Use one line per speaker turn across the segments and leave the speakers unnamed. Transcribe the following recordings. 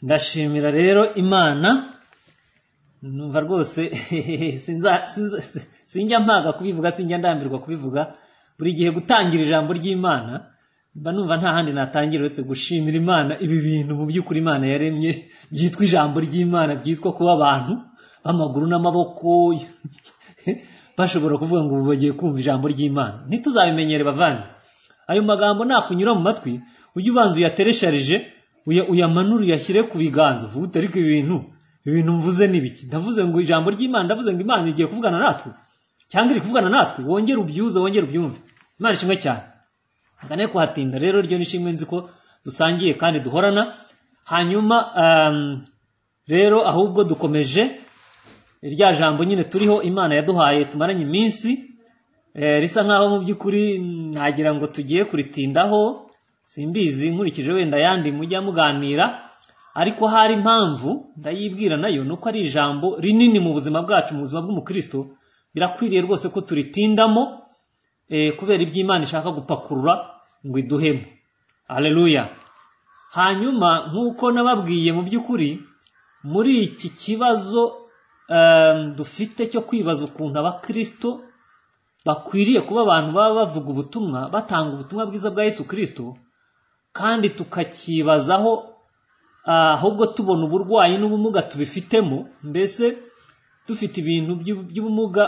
ndashimira rero imana numva rwose sinza- sinza- sinjya mpaga kubivuga sinjya ndambirwa kubivuga buri gihe gutangira ijambo ry'imana mba numva nta handi natangira uretse gushimira imana ibi bintu mu by'ukuri imana yaremye byitwa ijambo ry'imana byitwa kuba abantu b'amaguru n'amaboko bashobora kuvuga ngo ubu bagiye kumva ijambo ry'imana ntituzabimenyere bavane ayo magambo nakunyura mu matwi ujye ubanza uyateresharije uya- uyamanure uyashyire ku biganza uvuge utari ko ibintu ibintu mvuze ni biki ndavuze ngo ijambo ry'imana ndavuze ngo imana igiye kuvugana natwe cyangwa iri kuvugana natwe wongere ubyuze wongere ubyumve imana ishimwe cyane Akane kuhatinda rero ryo nishimwe nzi ko dusangiye kandi duhorana hanyuma um, rero ahubwo dukomeje rya jambo nyine turiho imana yaduhaye tumaranye iminsi eh, risa nkaho mu by'ukuri nagira ngo tugiye kuritindaho simbizi nkurikije wenda yandi mujya muganira ariko hari impamvu ndayibwira nayo ni uko ari ijambo rinini mu buzima bwacu mu buzima bw'umukristo birakwiriye rwose ko turitindamo eh, kubera ibyo imana ishaka gupakurura ngo iduhemo aleluya hanyuma nk'uko nababwiye mu by'ukuri muri iki kibazo em, dufite cyo kwibaza ukuntu abakristo bakwiriye kuba abantu baba bavuga ubutumwa batanga ubutumwa bwiza bwa yesu kirisito kandi tukakibazaho ah, ahubwo tubona uburwayi n'ubumuga tubifitemo mbese dufite ibintu by'u- by'ubumuga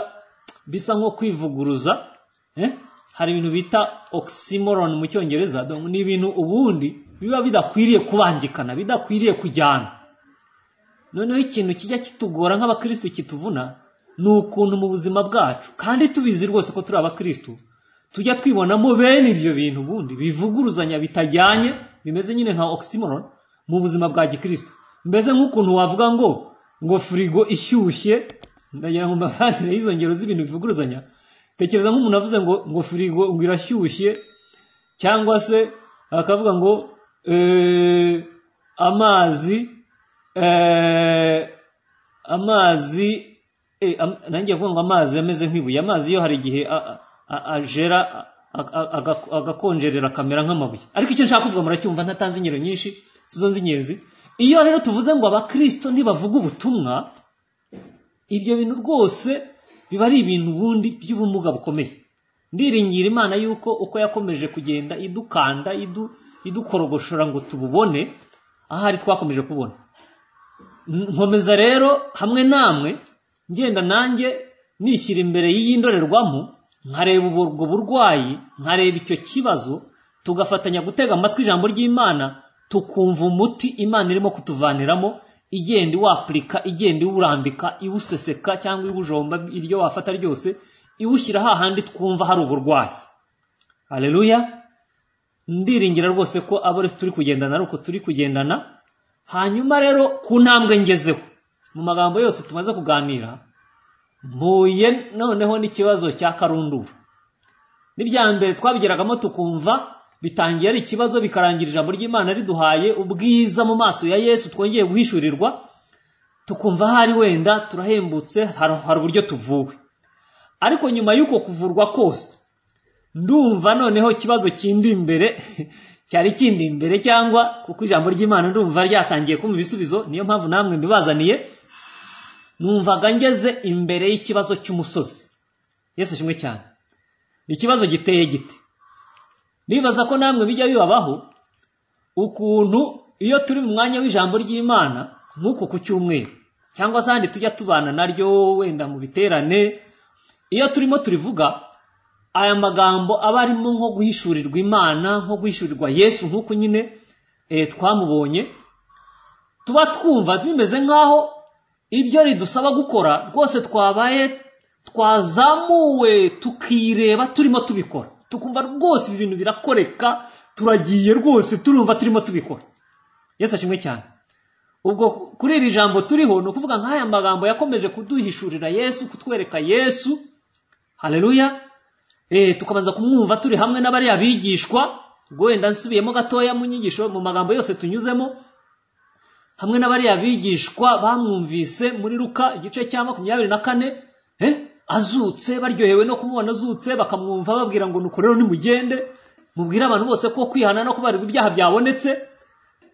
bisa nko kwivuguruza eh? hari ibintu bita oxymoron mu cyongereza donc ni ibintu ubundi biba bidakwiriye kubangikana bidakwiriye kujyana noneho ikintu kijya kitugora nk'abakristu kituvuna ni ukuntu mu buzima bwacu kandi tubizi rwose ko turi abakristu tujya twibonamo bene ibyo bintu ubundi bivuguruzanya bitajyanye bimeze nyine nka oxymoron mu buzima bwa gikristu mbese nk'ukuntu wavuga ngo ngo firigo ishyushye ndagira ngo mbavanire y'izo ngero z'ibintu bivuguruzanya tekereza nk'umuntu avuze ngo ngo firigo ngo irashyushye cyangwa se akavuga ngo eh, amazi eh, amazi eh, am- nanjye kuvuga ngo amazi ameze nk'ibuye amazi yo hari igihe a- a- ajera a- a- aga- agakonjerera akamera nk'amabuye ariko icyo nshaka kuvuga muracyumva ntatanze ingero nyinshi sizo z'ingenzi iyo rero tuvuze ngo abakristo ntibavuga ubutumwa ibyo bintu rwose biba ari ibintu ubundi by'ubumuga bukomeye ndiringira imana yuko uko yakomeje kugenda idukanda idu- idukorogoshora ngo tububone ahari twakomeje kubona nkomeza rero hamwe namwe ngenda nanjye nishyira imbere y'iyi ndorerwamo nkareba ubwo burwayi nkareba icyo kibazo tugafatanya gutega amatwi ijambo ry'imana tukumva umuti imana irimo kutuvaniramo igenda iwapurika igenda iwurambika iwuseseka cyangwa iwujomba iryo wafata ryose iwushyira hahandi twumva hari uburwayi hareruya ndiringira rwose ko abo turi kugendana ari uko turi kugendana hanyuma rero ku ntambwe ngezeho mu magambo yose tumaze kuganira mpuye noneho n'ikibazo cya karunduru n'ibya mbere twabigeragamo tukumva bitangiye ari ikibazo bikarangira ijambo ry'imana riduhaye ubwiza mu maso ya yesu twongeye guhishurirwa tukumva hari wenda turahembutse hari hari uburyo tuvuwe ariko nyuma y'uko kuvurwa kose ndumva noneho ikibazo kindi imbere cyari kindi imbere cyangwa kuko ijambo ry'imana ndumva ryatangiye kumpa ibisubizo niyo mpamvu namwe mbibazaniye numvaga ngeze imbere y'ikibazo cy'umusozi yesu shimwe cyane ikibazo giteye gite ndibaza ko namwe bijya bibabaho ukuntu iyo turi mu mwanya w'ijambo ry'imana nk'uku ku cyumweru cyangwa se ahandi tujya tubana naryo wenda mu biterane iyo turimo turivuga aya magambo aba arimo nko guhishurirwa imana nko guhishurirwa yesu nk'uko nyine eh, twamubonye tuba twumva bimeze nk'aho ibyo ridusaba gukora rwose twabaye twazamuwe tukireba turimo tubikora tukumva rwose ibi bintu birakoreka turagiye rwose turumva turimo tubikora yesu ashimwe cyane ubwo kuri iri jambo turiho ni ukuvuga nk'aya magambo yakomeje kuduhishurira yesu kutwereka yesu hareruya eh, tukabanza kumwumva turi hamwe n'abariya bigishwa ubwo wenda nsubiyemo gatoya mu nyigisho mu magambo yose tunyuzemo hamwe n'abariya bigishwa bamwumvise muri luka igice cya makumyabiri na kane eh, azutse baryohewe no kumubona azutse bakamwumva babwira ngo nuko rero nimugende mubwire abantu bose ko kwihana no kubarirwa ibyaha byabonetse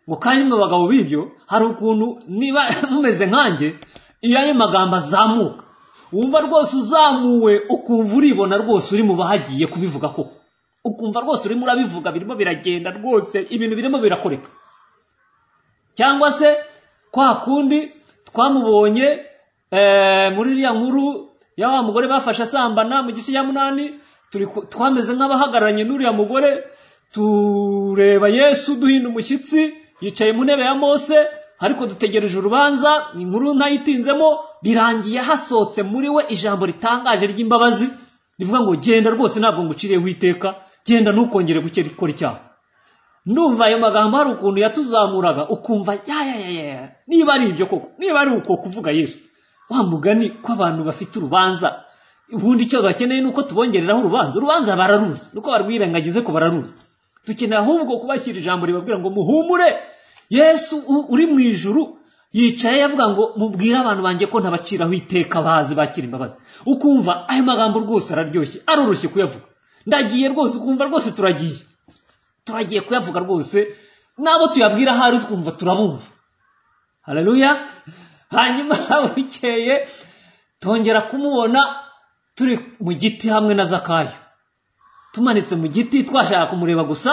ngo kandi mu bagabo b'ibyo hari ukuntu niba mumeze nkanjye iyo ayo magambo azamuka wumva rwose uzamuwe ukumva uribona rwose uri mu bahagiye kubivuga koko ukumva rwose urimo urabivuga birimo biragenda rwose ibintu birimo birakoreka cyangwa se kwa kundi twamubonye muri iriya nkuru ya wa mugore bafashe asambana mu gice cya munani twameze nk'abahagararanye n'uriya mugore tureba yesu duhinda umushyitsi yicaye mu ntebe ya mose ariko dutegereje urubanza inkuru ntayitinzemo birangiye hasohotse muri we ijambo ritangaje ry'imbabazi rivuga ngo genda rwose ntabwo nguciriyeho iteka genda ntukongere gukora icyaha ndumva ayo magambo hari ukuntu yatuzamuraga ukumva yayayaya niba ari ibyo koko niba ari uko kuvuga yesu wa mugani ko abantu bafite urubanza ubundi icyo bakeneye ni uko tubongereraho urubanza urubanza bararuzi nuko barwirengagize ko bararuzi dukeneye ahubwo kubashyira ijambo ribabwira ngo muhumure yesu uri mu ijuru yicaye yavuga ngo mubwire abantu banjye ko ntabaciraho iteka bazi bakira imbabazi ukumva ayo magambo rwose araryoshye aroroshye kuyavuga ndagiye rwose ukumva rwose turagiye turagiye kuyavuga rwose n'abo tuyabwira ahari twumva turabumva hararuya hanyuma bukeye tongera kumubona turi mu giti hamwe na zakayo tumanitse mu giti twashaka kumureba gusa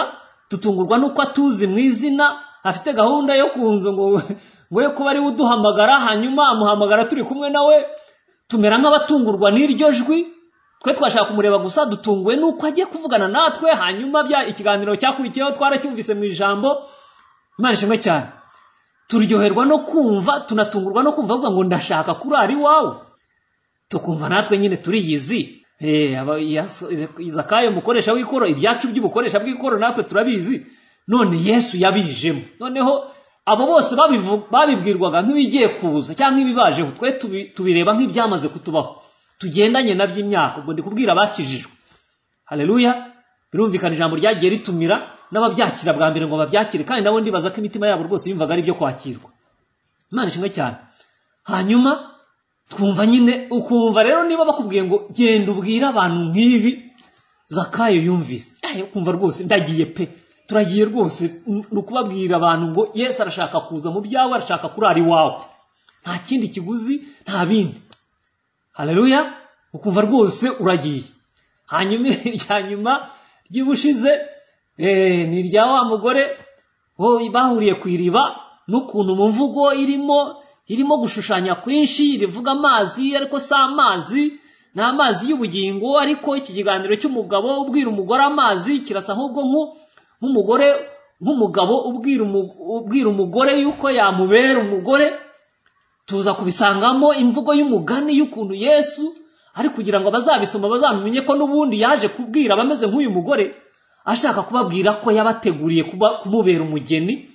dutungurwa n'uko atuzi mu izina afite gahunda yo kunzu ngo ngo yo kuba ariwe uduhamagara hanyuma amuhamagara turi kumwe nawe tumera nk'abatungurwa n'iryo jwi twe twashaka kumureba gusa dutunguwe n'uko agiye kuvugana natwe hanyuma bya ikiganiro cyakurikiyeho twaracyumvise mu ijambo imana ishimwe cyane turyoherwa no kumva tunatungurwa no kumva avuga ngo ndashaka kurara iwawe tukumva natwe nyine turiyizi zakayo mukoresha w'ikoro ibyacu by'ubukoresha bw'ikoro natwe turabizi none yesu yabijemo noneho abo bose babibwirwaga nk'ibigiye kuza cyangwa ibibajeho twe tubireba nk'ibyamaze kutubaho tugendanye na by'imyaka ubwo ndi kubwira abakijijwe hareruya birumvikana ijambo ryagiye ritumira n'ababyakira bwa mbere ngo babyakire kandi nabo ndibaza ko imitima yabo rwose yumvaga ari ibyo kwakirwa imana ishimwe cyane hanyuma twumva nyine ukumva rero niba bakubwiye ngo genda ubwire abantu nk'ibi zakayo yumvise ukumva rwose ndagiye pe turagiye rwose ni ukubabwira abantu ngo yesu arashaka kuza mu byawe arashaka kurara iwawe nta kindi kiguzi nta bindi hareruya ukumva rwose uragiye hanyuma irya nyuma ry'ubushize ni irya wa mugore bahuriye ku iriba n'ukuntu mu mvugo irimo irimo gushushanya kwinshi rivuga amazi ariko si amazi ni amazi y'ubugingo ariko iki kiganiro cy'umugabo ubwira umugore amazi kirasa ahubwo nk'umugore nk'umugabo ubwira umugore yuko yamubera umugore tuza kubisangamo imvugo y'umugani y'ukuntu yesu ari kugira ngo abazabisoma bazamenye ko n'ubundi yaje kubwira abameze nk'uyu mugore ashaka kubabwira ko yabateguriye kumubera umugeni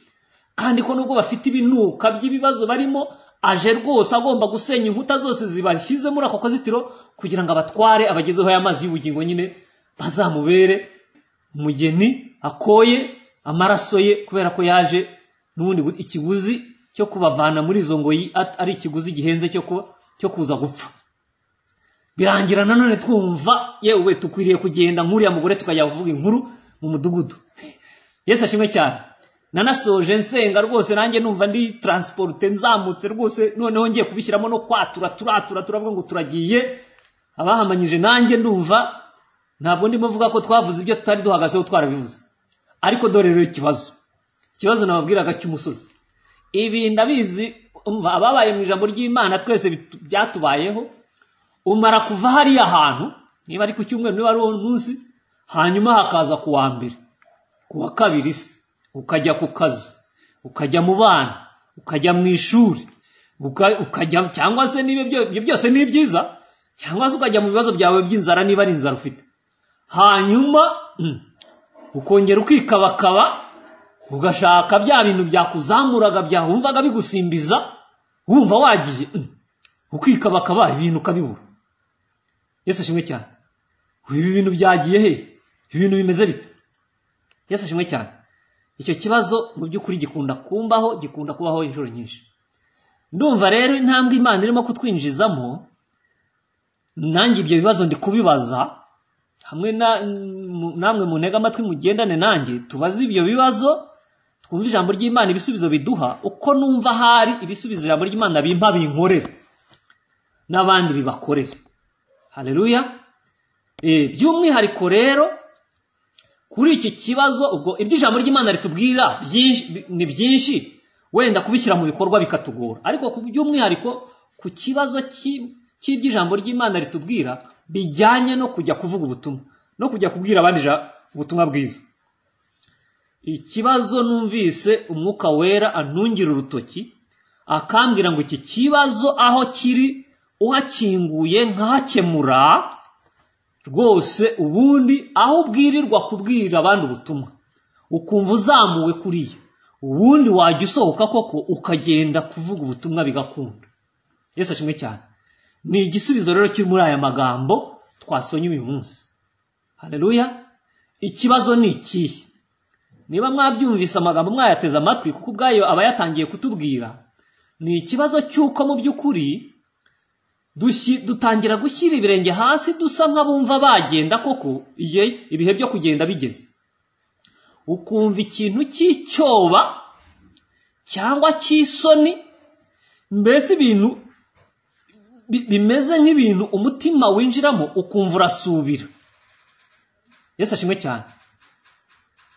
kandi ko nubwo bafite ibinuka by'ibibazo barimo aje rwose agomba gusenya inkuta zose zibashyize muri ako kazitiro kugira ngo abatware abagezeho aya mazi y'ubugingo nyine bazamubere umugeni akoye amaraso ye kubera ko yaje n'ubundi ikiguzi cyo kubavana muri izo ngoyi ari ikiguzi gihenze cyo kuza gupfa birangira nanone twumva yewe dukwiriye kugenda nk'uriya mugore tukajya kuvuga inkuru mu mudugudu yesu ashimwe cyane nanasoje nsenga rwose nanjye numva ndi taransiporute nzamutse rwose noneho ngiye kubishyiramo no kwatura turatura turavuga ngo turagiye abahamanyije nanjye ndumva ntabwo ndimo mvuga ko twavuze ibyo tutari duhagazeho twarabivuze ariko dore rero ikibazo ikibazo nababwiraga cy'umusozi ibi ndabizi ababaye mu ijambo ry'imana twese byatubayeho umara kuva hariya hantu niba ari ku cyumweru niba ari uwo munsi hanyuma hakaza ku wa mbere ku wa kabiri se ukajya ku kazi ukajya mu bana ukajya mu ishuri ukajya cyangwa se ibyo byose ni byiza cyangwa se ukajya mu bibazo byawe by'inzara niba ari inzara ufite hanyuma ukongera ukikabakaba ugashaka bya bintu byakuzamuraga byawumvaga bigusimbiza wumva wagiye ukikabakaba ibintu ukabibura yesu ashimwe cyane ibi bintu byagiye he ibintu bimeze bite yesu ashimwe cyane icyo kibazo mu by'ukuri gikunda kumbaho gikunda kubaho inshuro nyinshi ndumva rero intambwe imana irimo kutwinjizamo nanjye ibyo bibazo ndi kubibaza hamwe namwe mu ntega amatwi mugendane nanjye tubaze ibyo bibazo twumve ijambo ry'imana ibisubizo biduha uko numva ahari ibisubizo ijambo ry'imana bimpa binkorera n'abandi bibakorera hareruya by'umwihariko rero kuri iki kibazo ubwo ibyo ijambo ry'imana ritubwira ni byinshi wenda kubishyira mu bikorwa bikatugora ariko by'umwihariko ku kibazo cy'ibyo ijambo ry'imana ritubwira bijyanye no kujya kuvuga ubutumwa no kujya kubwira abandi ubutumwa bwiza ikibazo numvise umwuka wera antungira urutoki akambwira ngo iki kibazo aho kiri uhakinguye nkahakemura rwose ubundi aho ubwirirwa kubwira abandi ubutumwa ukumva uzamuwe kuriya ubundi wajya usohoka koko ukagenda kuvuga ubutumwa bigakunda yesu ashimwe cyane ni igisubizo rero kiri muri aya magambo twasonye uyu munsi hareruya ikibazo ni ikihe niba mwabyumvise amagambo mwayateze amatwi kuko ubwayo aba yatangiye kutubwira ni ikibazo cy'uko mu by'ukuri dutangira gushyira ibirenge hasi dusa nk'abumva bagenda koko ibihe byo kugenda bigeze ukumva ikintu cy'icyoba cyangwa cy'isoni mbese ibintu bimeze nk'ibintu umutima winjiramo ukumva urasubira yesu ashimwe cyane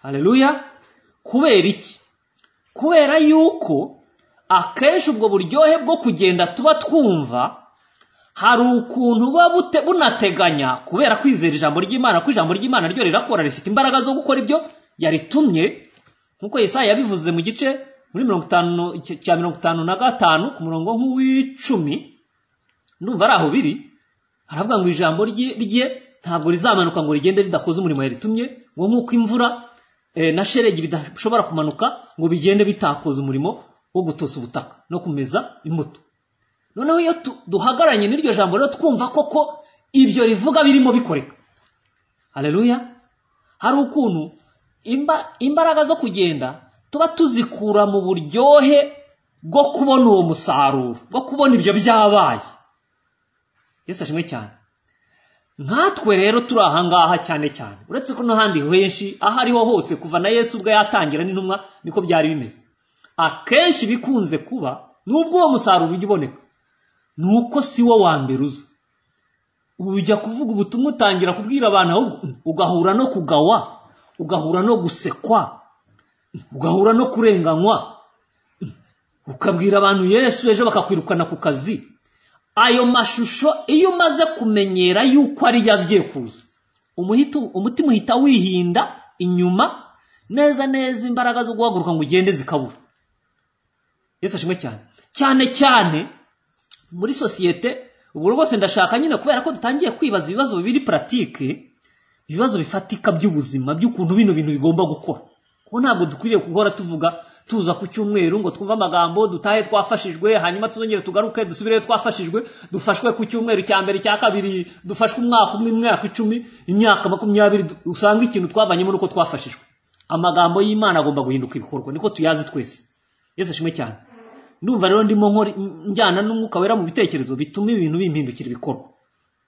hareruya kubera iki kubera yuko akenshi ubwo buryohe bwo kugenda tuba twumva hari ukuntu buba bunateganya kubera kwizera ijambo ry'imana ko ijambo ry'imana ryo rirakora rifite imbaraga zo gukora ibyo yaritumye nk'uko Yesaya yabivuze mu gice muri mirongo itanu cya mirongo itanu na gatanu ku murongo nk'uw'icumi ndumva ari aho biri haravuga ngo ijambo rye ntabwo rizamanuka ngo rigende ridakoze umurimo yaritumye ngo nk'uko imvura na sheregi bidashobora kumanuka ngo bigende bitakoza umurimo wo gutosa ubutaka no kumeza imbuto noneho iyo duhagaranye n'iryo jambo rero twumva koko ibyo rivuga birimo bikoreka hareruya hari ukuntu imbaraga zo kugenda tuba tuzikura mu buryohe bwo kubona uwo musaruro bwo kubona ibyo byabaye yesu ashimwe cyane nkatwe rero turi ahangaha cyane cyane uretse ko n'ahandi henshi aho ariho hose kuva na yesu ubwo yatangira n'intumwa niko byari bimeze akenshi bikunze kuba n'ubwo uwo musaruro ujya uboneka ni uko si wo wa mbere uza ujya kuvuga ubutumwa utangira kubwira abantu ugahura no kugawa ugahura no gusekwa ugahura no kurenganywa ukabwira abantu yesu ejo bakakwirukana ku kazi ayo mashusho iyo umaze kumenyera yuko ariyo agiye kuza umutima uhita wihinda inyuma neza neza imbaraga zo guhaguruka ngo ugende zikabura yesu ashimwe cyane cyane cyane muri sosiyete ubu rwose ndashaka nyine kubera ko dutangiye kwibaza ibibazo bibiri puratike ibibazo bifatika by'ubuzima by'ukuntu bino bintu bigomba gukora kuko ntabwo dukwiriye guhora tuvuga tuza ku cyumweru ngo twumve amagambo dutahe twafashijwe hanyuma tuzongere tugaruke dusubireyo twafashijwe dufashwe ku cyumweru cya mbere cya kabiri dufashwe umwaka umwe imyaka icumi imyaka makumyabiri usanga ikintu twavanyemo nuko twafashijwe amagambo y'imana agomba guhinduka ibikorwa niko tuyazi twese yesu ashimwe cyane ndumva rero ndimo njyana n'umwuka wera mu bitekerezo bituma ibintu bimpindukira ibikorwa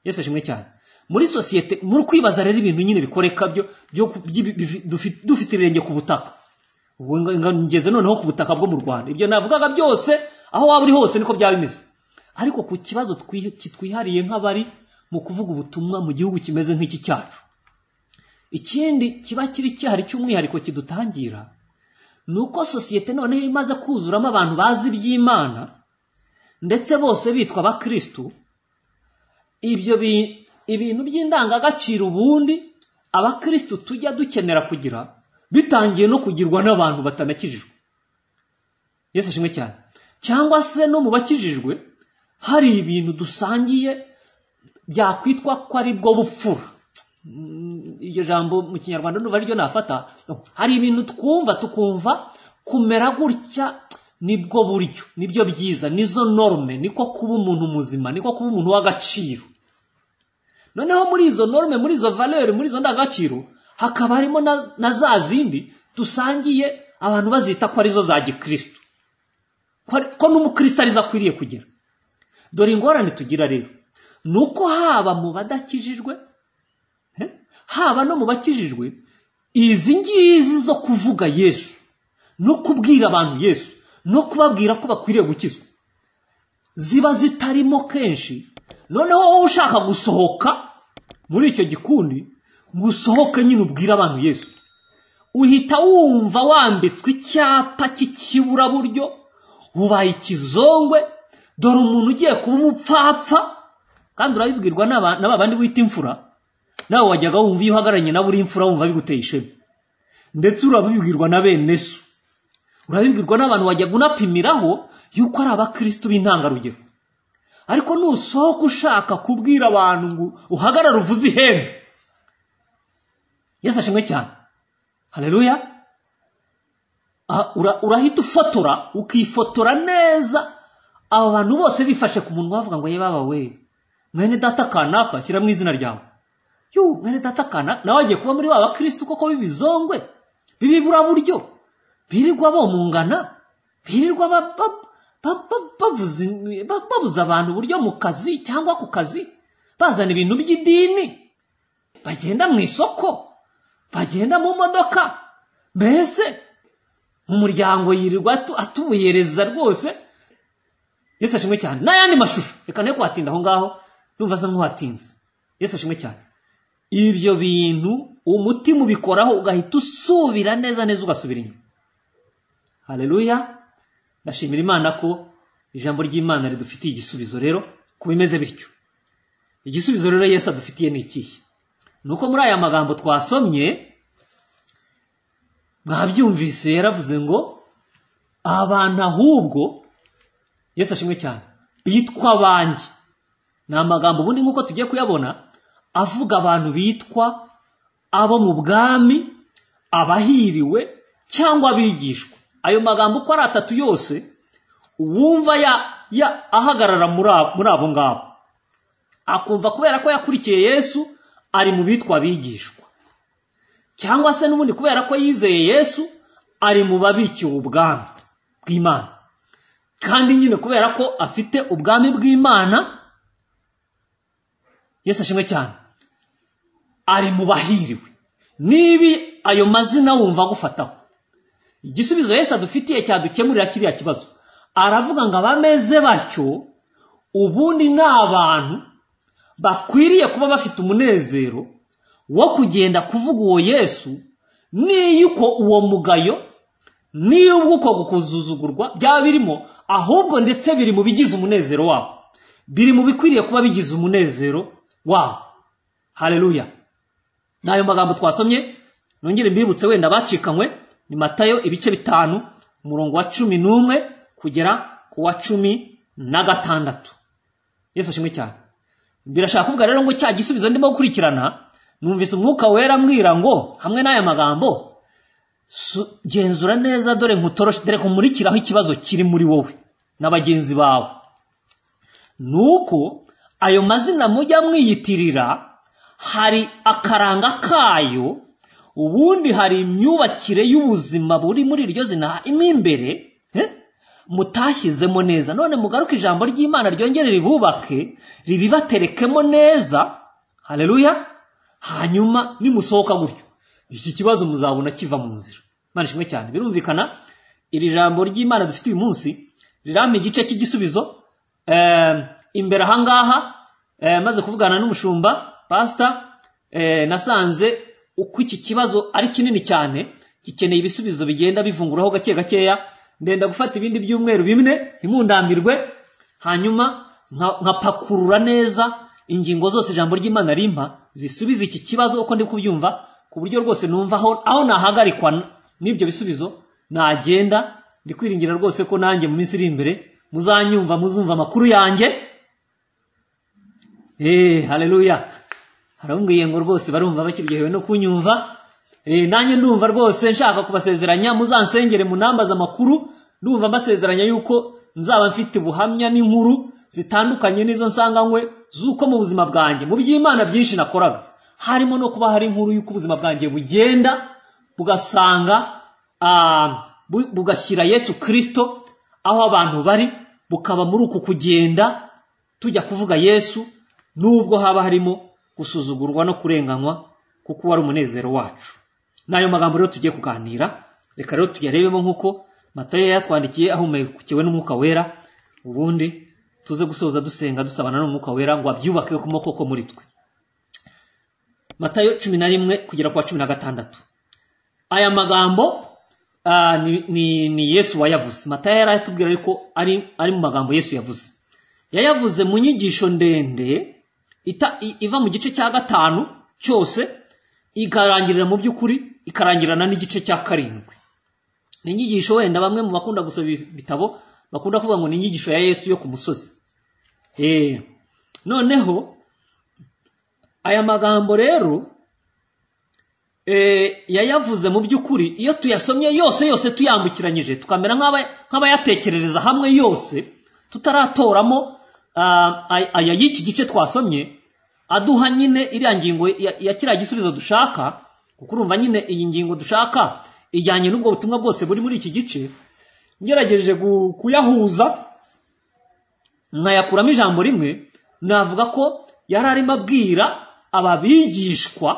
yesu ashimwe cyane muri sosiyete muri kwibaza rero ibintu nyine bikoreka byo dufite ibirenge ku butaka ngeze noneho ku butaka bwo mu rwanda ibyo navugaga byose aho waba uri hose niko byaba bimeze ariko ku kibazo kitwihariye nk'abari mu kuvuga ubutumwa mu gihugu kimeze nk'iki cyacu ikindi kiba kiri cyahari cy'umwihariko kidutangira ni uko sosiyete noneho imaze kuzuramo abantu bazi iby'imana ndetse bose bitwa abakirisitu ibyo ibintu by'indangagaciro ubundi abakirisitu tujya dukenera kugira bitangiye no kugirwa n'abantu batanakijijwe yesu ashimwe cyane cyangwa se no mu bakijijwe hari ibintu dusangiye byakwitwa ko ari bwo bupfura iryo jambo mu kinyarwanda nduva ariryo nafata hari ibintu twumva tukumva kumera gutya nibwo buryo nibyo byiza nizo norme niko kuba umuntu muzima niko kuba umuntu w'agaciro noneho muri izo norme muri izo valeri muri izo ndangagaciro hakaba harimo na za zindi dusangiye abantu bazita ko arizo za gikirisitu ko n'umukirisitu arizo akwiriye kugira dore ingorane tugira rero ni uko haba mu badakijijwe haba no mu bakijijwe izi ngizi zo kuvuga yesu no kubwira abantu yesu no kubabwira ko bakwiriye gukizwa ziba zitarimo kenshi noneho wowe ushaka gusohoka muri icyo gikundi ngo usohoke nyine ubwire abantu yesu uhita wumva wambitswe icyapa cy'ikiburaburyo ubaye ikizongwe dore umuntu ugiye kuba umupfapfa kandi urabibwirwa n'aba- n'aba bandi wita imfura nawe wajyaga wumva iyo uhagararanye nawe uri imfura wumva biguteye ishema ndetse urabibwirwa na bene so urabibwirwa n'abantu wajyaga unapimiraho yuko ari abakirisitu b'intangarugero ariko nusohoka ushaka kubwira abantu ngo uhagarare uvuze ihembe yesu ashimwe cyane hareruya urahita ufotora ukifotora neza aba bantu bose bifashe ku munwa bavuga ngo yewe baba we mwene data kanaka shyira mu izina ryawe yuh mwene data kanaka nawe wagiye kuba muri ba bakirisitu koko b'ibizongwe b'ibiburaburyo birirwa bomungana birirwa ba- ba- ba- ba- bavuza in- ba- babuza abantu uburyo mu kazi cyangwa ku kazi bazana ibintu by'idini bagenda mu isoko bagenda mu modoka mbese mu muryango yirirwa atu- atubuyereza rwose yesu ashimwe cyane n'ayandi mashusho reka nayo kuhatinda aho ngaho numva asa nk'uhatinze yesu ashimwe cyane ibyo bintu umutima ubikoraho ugahita usubira neza neza ugasubira inyuma hareruya ndashimira imana ko ijambo ry'imana ridufitiye igisubizo rero ku bimeze bityo igisubizo rero yesu adufitiye ni ikihe ni uko muri aya magambo twasomye mwabyumvise yaravuze ngo abantu ahubwo yesu ashimwe cyane bitwa banjye ni amagambo ubundi nk'uko tugiye kuyabona avuga abantu bitwa abo mu bwami abahiriwe cyangwa abigishwa ayo magambo uko ari atatu yose uwumva ya- ya- ahagarara muri abo- muri abo ngabo akumva kubera ko yakurikiye yesu ari mu bitwa abigishwa cyangwa se n'ubundi kubera ko yizeye yesu ari mu babikiwe ubwami bw'imana kandi nyine kubera ko afite ubwami bw'imana yesu ashimwe cyane ari mu bahiriwe nibi ayo mazina wumva agufataho igisubizo yesu adufitiye cyadukemurira kiriya kibazo aravuga ngo abameze batyo ubundi ni abantu bakwiriye kuba bafite umunezero wo kugenda kuvuga uwo yesu niy'uko uwo mugayo niy'ubwo uko gukuzuzugurwa byaba birimo ahubwo ndetse biri mu bigize umunezero wabo biri mu bikwiriye kuba bigize umunezero wabo hareruya ni ayo magambo twasomye nongere mbibutse wenda bacikanywe ni matayo ibice bitanu umurongo wa cumi n'umwe kugera ku wa cumi na gatandatu yesu ashimwe cyane birashaka kuvuga rero ngo cya gisubizo ndimo gukurikirana numvise umwuka wera ambwira ngo hamwe n'aya magambo su- genzura neza dore nkutoroshe dore nkumurikiraho ikibazo kiri muri wowe na bagenzi bawe ni uko ayo mazina mujya mwiyitirira hari akaranga kayo ubundi hari imyubakire y'ubuzima buri muri iryo zina mo imbere eh, mutashyizemo neza none mugaruke ijambo ry'imana ryongere ribubake ribibaterekemo neza hareruya hanyuma nimusohoka gutyo iki kibazo muzabona kiva mu nzira imana ishimwe cyane birumvikana iri jambo ry'imana dufite uyu munsi rirampa igice cy'igisubizo Eh, imbere ahangaha eh, maze kuvugana n'umushumba pasita eh, nasanze uko iki kibazo ari kinini cyane gikeneye ibisubizo bigenda bivunguraho gake gakeya ndenda gufata ibindi byumweru bimwe ntimundambirwe hanyuma nka- nkapakurura neza ingingo zose ijambo ry'imana rimpa zisubize iki kibazo uko ndi kubyumva ku buryo rwose numva aho aho nahagarikwa n- n'ibyo bisubizo nagenda ndi kwiringira rwose ko nanjye mu minsi iri imbere muzanyumva muzumva amakuru yanjye eee hareruya harambwiye ngo rwose barumva bakiryohewe no kunyumva eee nanjye ndumva rwose nshaka kubasezeranya muzansengere munambaze amakuru ndumva mbasezeranya yuko nzaba mfite ubuhamya n'inkuru zitandukanye n'izo nsanganywe z'uko mu buzima bwanjye mu by'imana byinshi nakoraga harimo no kuba hari inkuru y'uko ubuzima bwanjye bugenda bugasanga ah, bu- bugashyira yesu kirisito aho abantu bari bukaba muri uku kugenda tujya kuvuga yesu nubwo haba harimo gusuzugurwa no kurenganywa kuko uwo ari umunezero wacu ni ayo magambo rero tugiye kuganira reka rero tuyarebemo nk'uko matayo yatwandikiye ahumekewe n'umwuka wera ubundi tuze gusoza dusenga dusabana n'umwuka wera ngo abyubake ku moko muri twe matayo cumi na rimwe kugera ku wa cumi na gatandatu aya magambo ah, ni- ni ni yesu wayavuze matayo yari atubwira ariko ari ari mu magambo yesu yavuze yayavuze mu nyigisho ndende ita- i- iva mu gice cya gatanu cyose ikarangirira mu by'ukuri ikarangirana n'igice cya karindwi ni inyigisho wenda bamwe mu bakunda gusoma ibitabo bakunda kuvuga ngo ni inyigisho ya yesu yo ku musozi Eh, noneho aya magambo rero eh, yayavuze mu by'ukuri iyo tuyasomye yose yose tuyambukiranyije tukamera nk'aba- nk'abayatekerereza hamwe yose tutaratoramo ah, ay- aya y'iki gice twasomye aduha nyine iriya ngingo ya ya kiriya gisubizo dushaka kuko urumva nyine iyi ngingo dushaka ijyanye n'ubwo butumwa bwose buri muri iki gice ngerageje gu- kuyahuza nkayakuramo ijambo rimwe navuga ko yari arimo abwira aba bigishwa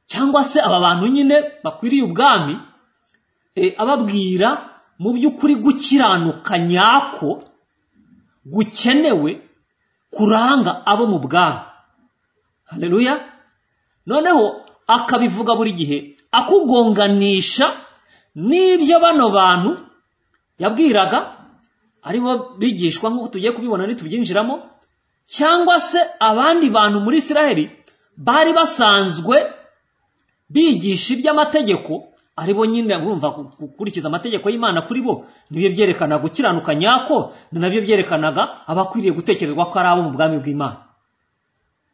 cyangwa se aba bantu nyine bakwiriye ubwami eh, ababwira mu by'ukuri gukiranuka nyako gukenewe kuranga abo mu bwami haleluya noneho akabivuga buri gihe akugonganisha n'ibyo bano bantu yabwiraga aribo bigishwa nk'uko tugiye kubibona nitubyinjiramo cyangwa se abandi bantu muri isiraheli bari basanzwe bigisha iby'amategeko aribo nyine urumva gu- gukurikiza amategeko y'imana kuri bo nibyo byerekana gukiranuka nyako ni nabyo byerekanaga abakwiriye gutekerezwa ko ari abo mu bwami bw'imana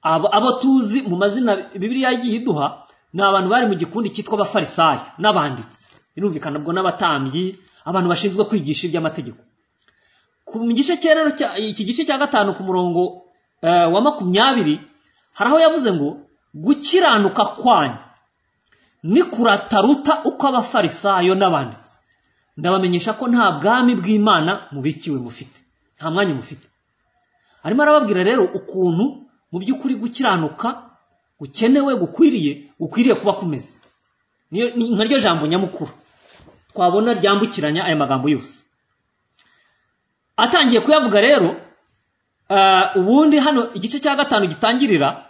abo abo tuzi mu mazina bibiliya yagiye iduha ni abantu bari mu gikundi cyitwa abafarisayo n'abanditsi birumvikana ubwo n'abatambyi abantu bashinzwe kwigisha iby'amategeko ku mu gice cya rero cya- iki gice cya gatanu ku murongo eh, wa makumyabiri hari aho yavuze ngo gukiranuka kwanyu ni kurataruta uko abafarisayo n'abanditsi ndabamenyesha ko nta bwami bw'imana mubikiwe mufite nta mwanya mufite arimo arababwira rero ukuntu mu by'ukuri gukiranuka gukenewe gukwiriye gukwiriye kuba kumeze Niyo- ni nka ryo jambo nyamukuru twabona ryambukiranya aya magambo yose atangiye kuyavuga rero ah, ubundi hano igice cya gatanu gitangirira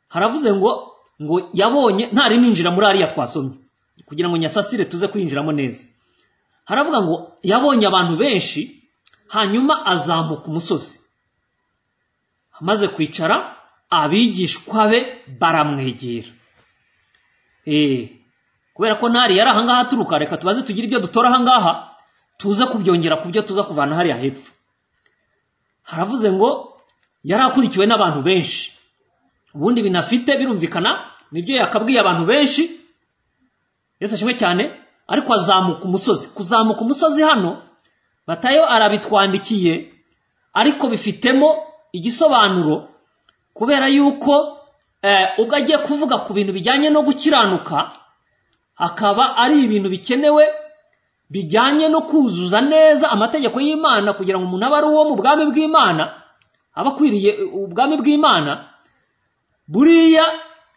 haravuze ngo ngo yabonye ntari ninjira muri ariya twasomye kugira ngo nyasasire tuze kuyinjiramo neza haravuga ngo yabonye abantu benshi hanyuma azamuka umusozi amaze kwicara abigishwa be baramwegera Eh, kubera ko ntari yari ahangaha aturuka reka tubaze tugire ibyo dutora ahangaha tuze kubyongera ku byo tuza kuvana hariya hepfo haravuze ngo yari akurikiwe n'abantu benshi ubundi binafite birumvikana nibyo yakabwiye abantu benshi yesu ashimwe cyane ariko azamuka umusozi kuzamuka umusozi hano matayo arabitwandikiye ariko bifitemo igisobanuro kubera yuko eh, ubwo agiye kuvuga ku bintu bijyanye no gukiranuka akaba ari ibintu bikenewe bijyanye no kuzuza neza amategeko y'imana kugira ngo umuntu abe ari uwo mu bwami bw'imana aba akwiriye eh, ubwami bw'imana buriya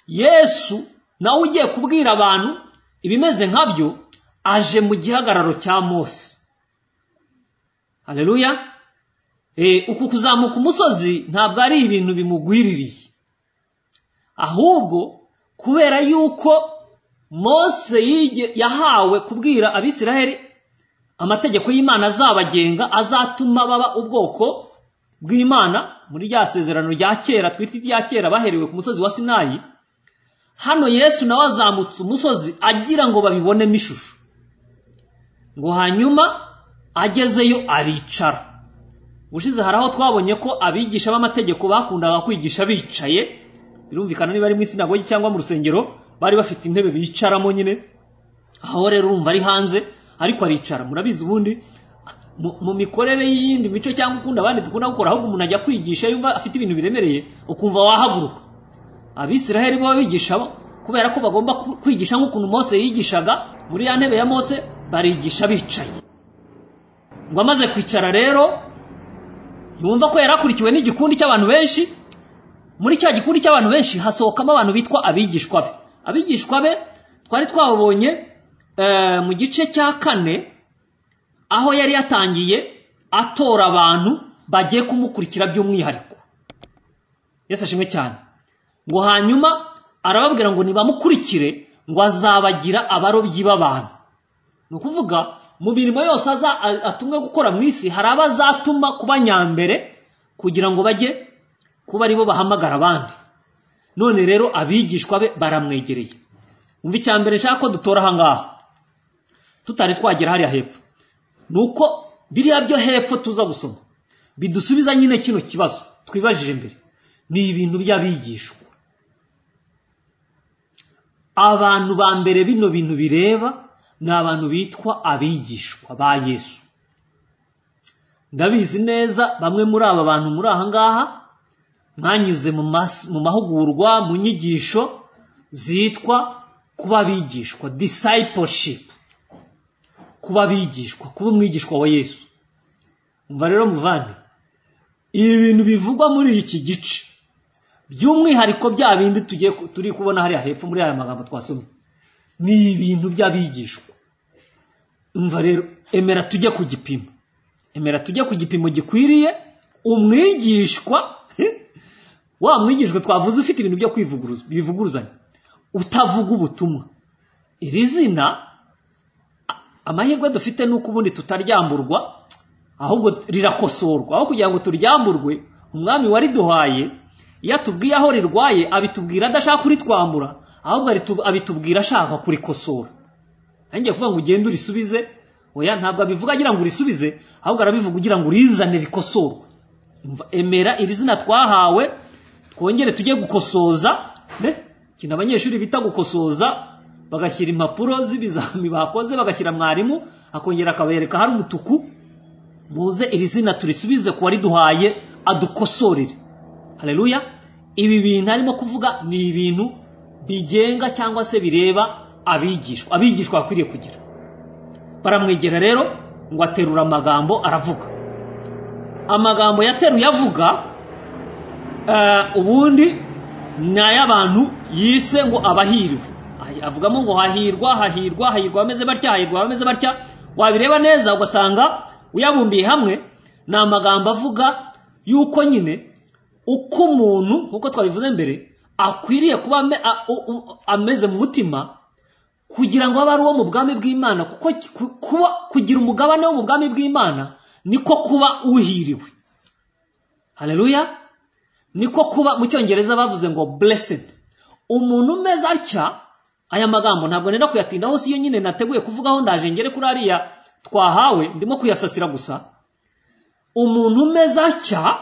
yesu nawe ugiye kubwira abantu ibimeze nkabyo aje mu gihagararo cya mose hareruya uku kuzamuka umusozi ntabwo ari ibintu bimugwiririye ahubwo kubera yuko mose yige- yahawe kubwira abisiraheli amategeko y'imana azabagenga azatuma baba ubwoko bw'imana muri rya sezerano rya kera twita irya kera baherewe ku musozi wa sinayi hano yesu nawe azamutse umusozi agira ngo babibonemo ishusho ngo hanyuma agezeyo aricara ubushize hari aho twabonye ko abigisha b'amategeko bakundaga kwigisha bicaye birumvikana niba ari mu isinagogi cyangwa mu rusengero bari bafite intebe bicaramo nyine aho rero urumva ari hanze ariko aricara murabizi ubundi mu mu mikorere y'iyindi mico cyangwa ukunda abandi dukunda gukora ahubwo umuntu ajya kwigisha yumva afite ibintu biremereye ukumva wahaguruka abisiraheli bo bigisha bo kubera ko bagomba ku- kwigisha nk'ukuntu mose yigishaga muri ya ntebe ya mose barigisha bicaye ngo amaze kwicara rero yumva ko yari akurikiwe n'igikundi cy'abantu benshi muri cya gikundi cy'abantu benshi hasohokamo abantu bitwa abigishwa be abigishwa be twari twababonye eh, mu gice cya kane aho yari yatangiye atora abantu bagiye kumukurikira by'umwihariko yesu ashimwe cyane ngo hanyuma arababwira ngo nibamukurikire ngo azabagira abarobyi b'abantu ni ukuvuga mu mirimo yose aza atumwe gukora mu isi hari abo azatuma kuba nyambere kugira ngo bajye kuba aribo bahamagara abandi none rero abigishwa be baramwegereye umva icya mbere nshaka ko dutora aha ngaha tutari twagera hariya hepfo ni uko biriya byo hepfo tuza gusoma bidusubiza nyine kino kibazo twibajije mbere ni ibintu by'abigishwa abantu ba mbere bino bintu bireba ni abantu bitwa abigishwa ba yesu ndabizi neza bamwe muri aba bantu muri aha ngaha mwanyuze mu mas- mu mahugurwa mu nyigisho zitwa kuba abigishwa discipleship kuba abigishwa kuba umwigishwa wa yesu umva rero muvane ibi bintu bivugwa muri iki gice by'umwihariko bya bindi tugiye ku- turi kubona hariya hepfo muri aya magambo twasomye ni ibintu by'abigishwa umva rero emera tujye ku gipimo emera tujye ku gipimo gikwiriye umwigishwa wa mwigishwa twavuze ufite ibintu byo kwivuguruza bivuguruzanya utavuga ubutumwa iri zina a- amahirwe dufite ni uko ubundi tutaryamburwa ahubwo rirakosorwa aho kugira ngo turyamburwe umwami wariduhaye iyo atubwiye aho rirwaye abitubwira adashaka kuritwambura ahubwo aritu- abitubwira ashaka kurikosora ntangiye kuvuga ngo ugende urisubize oya ntabwo abivuga agira ngo urisubize ahubwo arabivuga ugira ngo urizane rikosorwe Umva, emera iri zina twahawe twongere tujye gukosoza ne? ikintu abanyeshuri bita gukosoza bagashyira impapuro z'ibizami bakoze bagashyira mwarimu akongera akabereka hari umutuku muze iri zina turisubize ku wariduhaye adukosorere hareruya ibi bintu arimo kuvuga ni ibintu bigenga cyangwa se bireba abigishwa abigishwa bakwiriye kugira baramwegera rero ngo aterura amagambo aravuga amagambo yateruye avuga eh, ubundi ni ay'abantu yise ngo abahiriwe Ahi- avugamo ngo hahirwa hahirwa hahirwa abameze batya hahirwa abameze batya wabireba neza ugasanga uyabumbiye hamwe ni amagambo avuga yuko nyine uko umuntu nk'uko twabivuze mbere akwiriye kuba ame- a- u- u- ameze mu mutima kugira ngo abe ari uwo mu bwami bw'imana kuko ku- kuba kugira umugabane wo mu bwami bw'imana niko kuba uhiriwe hareruya niko kuba mu cyongereza bavuze ngo blessed umuntu umeze atya aya magambo ntabwo nenda kuyatindaho si yo nyine nateguye kuvugaho ndaje ngere kuri ariya twahawe ndimo kuyasasira gusa umuntu umeze atya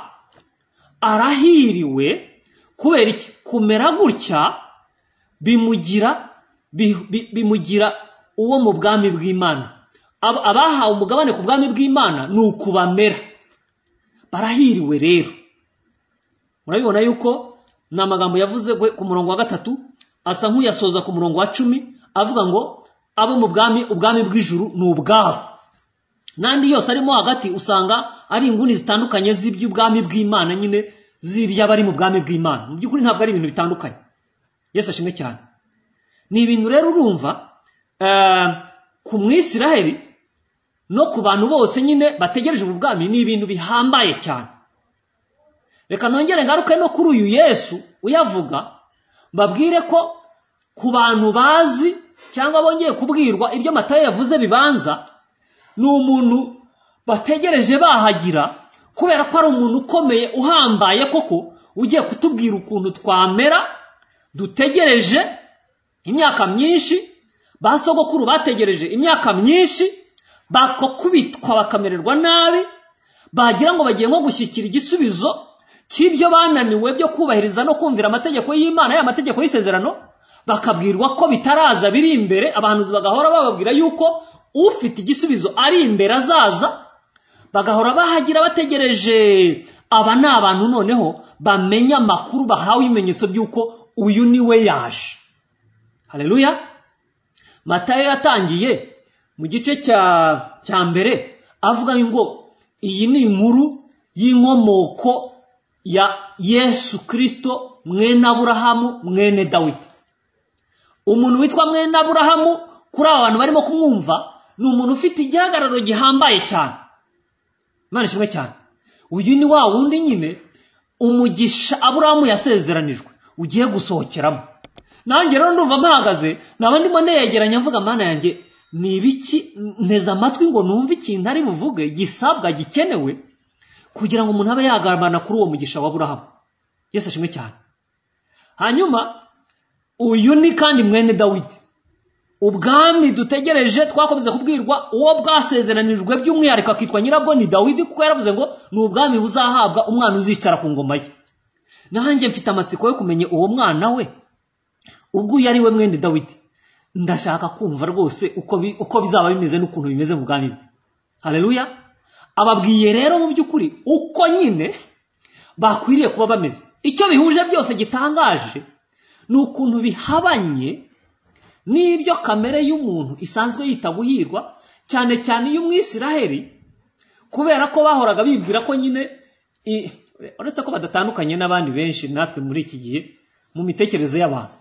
arahiriwe kubera iki kumera gutya bimugira bi- bi- bimugira uwo mu bwami bw'imana Ab- abahawe umugabane ku bwami bw'imana ni uku bamera barahiriwe rero murabibona yuko ni amagambo yavuze gwe ku murongo wa gatatu asa nk'uyasoza ku murongo wa cumi avuga ngo abo mu bwami ubwami bw'ijuru ni ubwabo n'andi yose arimo hagati usanga ari inguni zitandukanye z'iby'ubwami bw'imana nyine z'iby'abari mu bwami bw'imana mu by'ukuri ntabwo ari ibintu bitandukanye yesu ashimwe cyane ni ibintu rero urumva eh, ku mwisiraheli no ku bantu bose nyine bategereje ubu bwami ni ibintu bihambaye cyane reka nongere ngaruke no kuri uyu yesu uyavuga mbabwire ko ku bantu bazi cyangwa bongeye kubwirwa ibyo matayo yavuze bibanza ni umuntu bategereje bahagira kubera ko ari umuntu ukomeye uhambaye koko ugiye kutubwira ukuntu twamera dutegereje imyaka myinshi ba sogokuru bategereje imyaka myinshi bakokubitwa bakamererwa nabi bagira ngo bagiye nko gushyikira igisubizo cy'ibyo bananiwe byo kubahiriza no kumvira amategeko y'imana ya mategeko y'isezerano bakabwirwa ko bitaraza biri imbere abahanuzi bagahora bababwira yuko ufite igisubizo ari imbere azaza bagahora bahagira bategereje aba ni abantu noneho bamenya amakuru bahawe ibimenyetso by'uko uyu ni we yaje hareruya matayo yatangiye mu gice cya cya mbere avuga ngo iyi ni inkuru y'inkomoko ya yesu kirisito mwene aburahamu mwene dawidi umuntu witwa mwene aburahamu kuri aba bantu barimo kumwumva ni umuntu ufite igihagararo gihambaye cyane imana ishimwe cyane uyu ni wa wundi nyine umugisha aburamu yasezeranijwe ugiye gusohokeramo nanjye rero ndumva mpahagaze naba ndimo neyegeranya mvuga mana yanjye ni ibiki nteze amatwi ngo numve ikintu ari buvuge gisabwa gikenewe kugira ngo umuntu abe yagaragara kuri uwo mugisha wa burahamu yesi ashimwe cyane hanyuma uyu ni kandi mwene dawidi ubwami dutegereje twakomeza kubwirwa uwo bwasezeranijwe by'umwihariko akitwa nyirabwo ni dawidi kuko yaravuze ngo ni ubwami buzahabwa umwana uzicara ku ngoma ye nanjye mfite amatsiko yo kumenya uwo mwana we ubwo uyu ari we mwene dawidi ndashaka kumva rwose uko bizaba bimeze n'ukuntu bimeze mu bwami bwe hareruya ababwiye rero mu by'ukuri uko nyine bakwiriye kuba bameze icyo bihuje byose gitangaje ni ukuntu bihabanye n'ibyo kamere y'umuntu isanzwe yita guhirwa cyane cyane iy'umwisiraheli kubera ko bahoraga bibwira ko nyine uretse ko badatandukanye n'abandi benshi natwe muri iki gihe mu mitekerereze y'abantu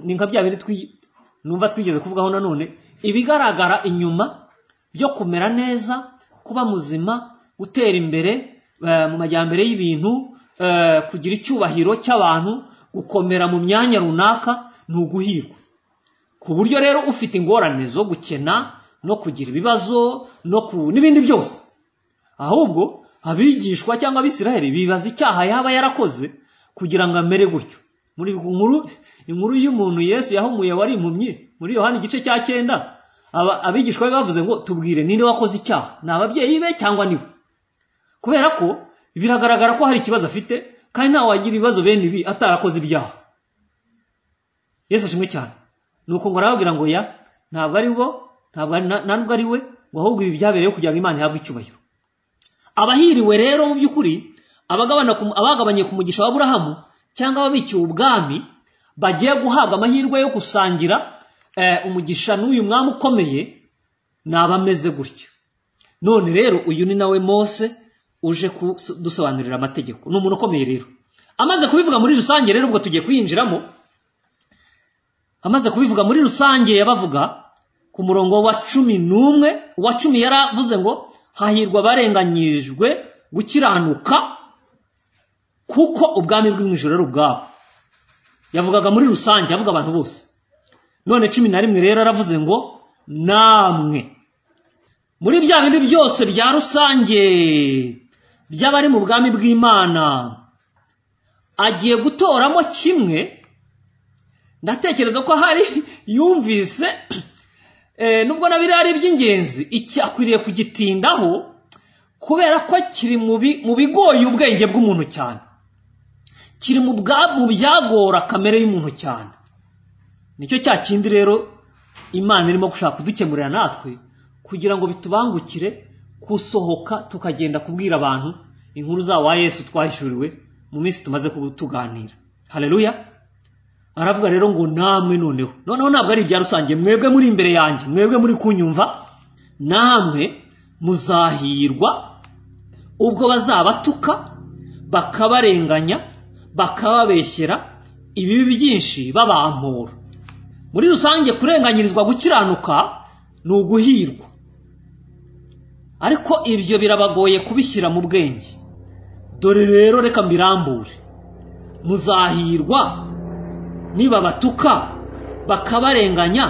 ni nka bya bindi numva twigeze kuvugaho nanone ibigaragara inyuma byo kumera neza kuba muzima gutera imbere mu majyambere y'ibintu kugira icyubahiro cy'abantu gukomera mu myanya runaka ni uguhirwa ku buryo rero ufite ingorane zo gukena no kugira ibibazo n'ibindi byose ahubwo abigishwa cyangwa abisiraheli bibaza icyaha yaba yarakoze kugira ngo amere gutyo muri inkuru inkuru y'umuntu yesu yahumuye wari impumyi muri yohani igice cya cyenda abigishwa be bavuze ngo tubwire ninde wakoze icyaha ni ababyeyi be cyangwa niwe kubera ko biragaragara ko hari ikibazo afite kandi ntawe wagira ibibazo bene ibi atarakoze ibyaha yesu ashimwe cyane ni uko ngo arababwira ngo ya ntabwo ari bo ntabwo ntabwo ari we ngo ahubwo ibi byabereyeho kugira ngo imana ihabwe icyubahiro abahiriwe rero mu by'ukuri abagabanye ku mugisha wa burahamu cyangwa ababikiwe ubwami bagiye guhabwa amahirwe yo gusangira umugisha n'uyu mwami ukomeye abameze gutyo none rero uyu ni nawe mose uje kudusobanurira amategeko ni umuntu ukomeye rero amaze kubivuga muri rusange rero ubwo tugiye kuyinjiramo amaze kubivuga muri rusange yabavuga ku murongo wa cumi n'umwe uwa cumi yaravuze ngo hahirwa abarenganyijwe gukiranuka kuko ubwami bw'umwijoro ari ubwabo yavugaga muri rusange avuga abantu bose none cumi na rimwe rero aravuze ngo namwe muri bya bindi byose bya rusange by'abari mu bwami bw'imana agiye gutoramo kimwe ndatekereza ko hari yumvise nubwo na biriya ari iby'ingenzi icyakwiriye kugitindaho kubera ko kiri mu bigoye ubwenge bw'umuntu cyane kiri mu byagora kamere y'umuntu cyane nicyo cya kindi rero imana irimo gushaka kudukemurira natwe kugira ngo bitubangukire gusohoka tukagenda kubwira abantu inkuru za wa yesu twahishuriwe mu minsi tumaze tuganira hareruya aravuga rero ngo namwe noneho noneho ntabwo ari ibya rusange mwebwe muri imbere yanjye mwebwe muri kunyumva namwe muzahirwa ubwo bazabatuka bakabarenganya bakababeshyera ibibi byinshi babampura muri rusange kurenganyirizwa gukiranuka ni uguhirwa ariko ibyo birabagoye kubishyira mu bwenge dore rero reka mbirambure muzahirwa nibabatuka bakabarenganya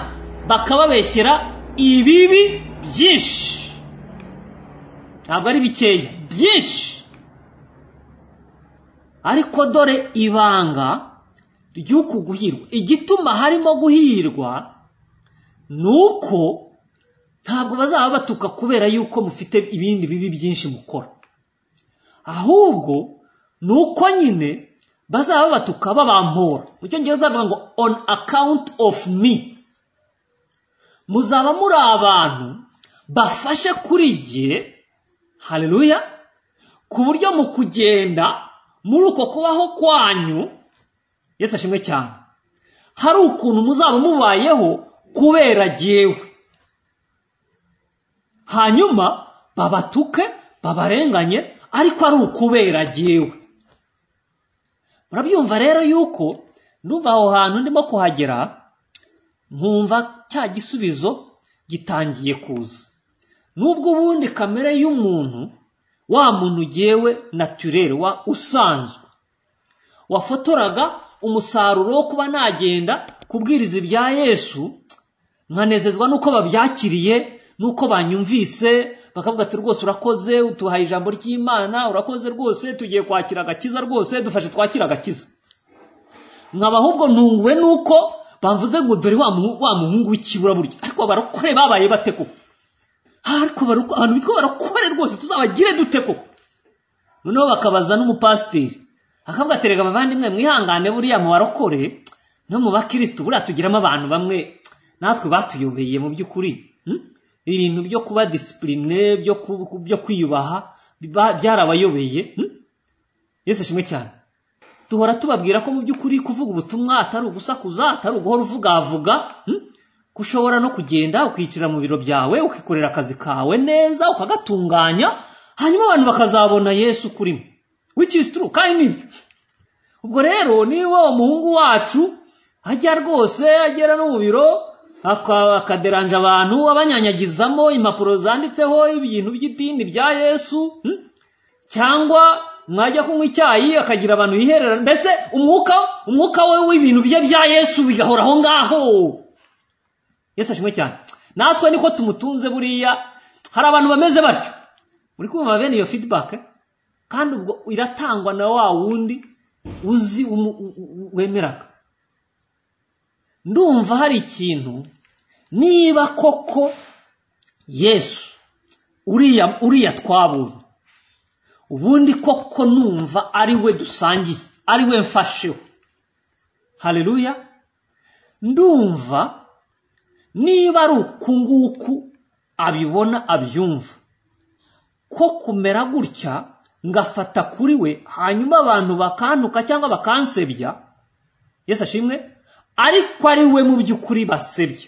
bakababeshyera ibibi byinshi ntabwo ari bikeya byinshi ariko dore ibanga ry'uku guhirwa igituma harimo guhirwa ni uko ntabwo bazaba batuka kubera yuko mufite ibindi bibi byinshi mukora ahubwo ni uko nyine bazaba batuka babampora mu cyongereza bavuga ngo on account of me muzaba muri abantu bafashe kuri jye hareruya ku buryo mu kugenda muri uko kubaho kwanyu Yesu ashimwe cyane hari ukuntu muzaba mubayeho kubera agewe hanyuma babatuke babarenganye ariko ari ukubera agewe murabyumva rero yuko n'uva aho hantu ndimo kuhagera nkumva cya gisubizo gitangiye kuza n'ubwo ubundi kamere y'umuntu wa muntu ugewe naturere wa usanzwe wafotoraga umusaruro wo kuba nagenda kubwiriza ibya yesu nkanezezwa n'uko babyakiriye n'uko banyumvise bakavuga ati rwose urakoze utuhaye ijambo ry'imana urakoze rwose tugiye kwakira agakiza rwose dufashe twakira agakiza nkaba ahubwo ntunguwe n'uko bamvuze ngo dore wa muhungu w'ikibura burya ariko barokore babaye bate koko ariko abantu bitwa barakore rwose tuzabagire dute koko noneho bakabaza n'umupasiteri akavuga ati reka bavandimwe mwihangane buriya mu barokore no mu bakirisitu buriya tugiramo abantu bamwe natwe batuyobeye mu by'ukuri ibintu byo kuba disipurine byo kwiyubaha byarabayobeye yesu ashimwe cyane duhora tubabwira ko mu by'ukuri kuvuga ubutumwa atari ugusakuza atari uguhora uvugavuga ushobora no kugenda ukicara mu biro byawe ukikorera akazi kawe neza ukagatunganya hanyuma abantu bakazabona yesu kurimo w'icyisituru kandi nibyo ubwo rero niba umuhungu wacu ajya rwose agera no mu biro akaderanja abantu abanyanyagizamo impapuro zanditseho ibintu by'idini bya yesu cyangwa mwajya kunywa icyayi akagira abantu yiherera mbese umwuka umwuka we w'ibintu bye bya yesu bigahora aho ngaho yesu ashimwe cyane natwe niko tumutunze buriya hari abantu bameze batyo uri kumva bene iyo feedback kandi ubwo iratangwa na wa wundi uzi wemeraga ndumva hari ikintu niba koko yesu uriya uriya twabonye ubundi koko numva ari we dusangiye ari we mfasheho hareruya ndumva niba ari uku nguku abibona abyumva ko kumera gutya ngafata kuri we hanyuma abantu bakantuka cyangwa bakansebya yesu ashimwe ariko ari we mu by'ukuri basebya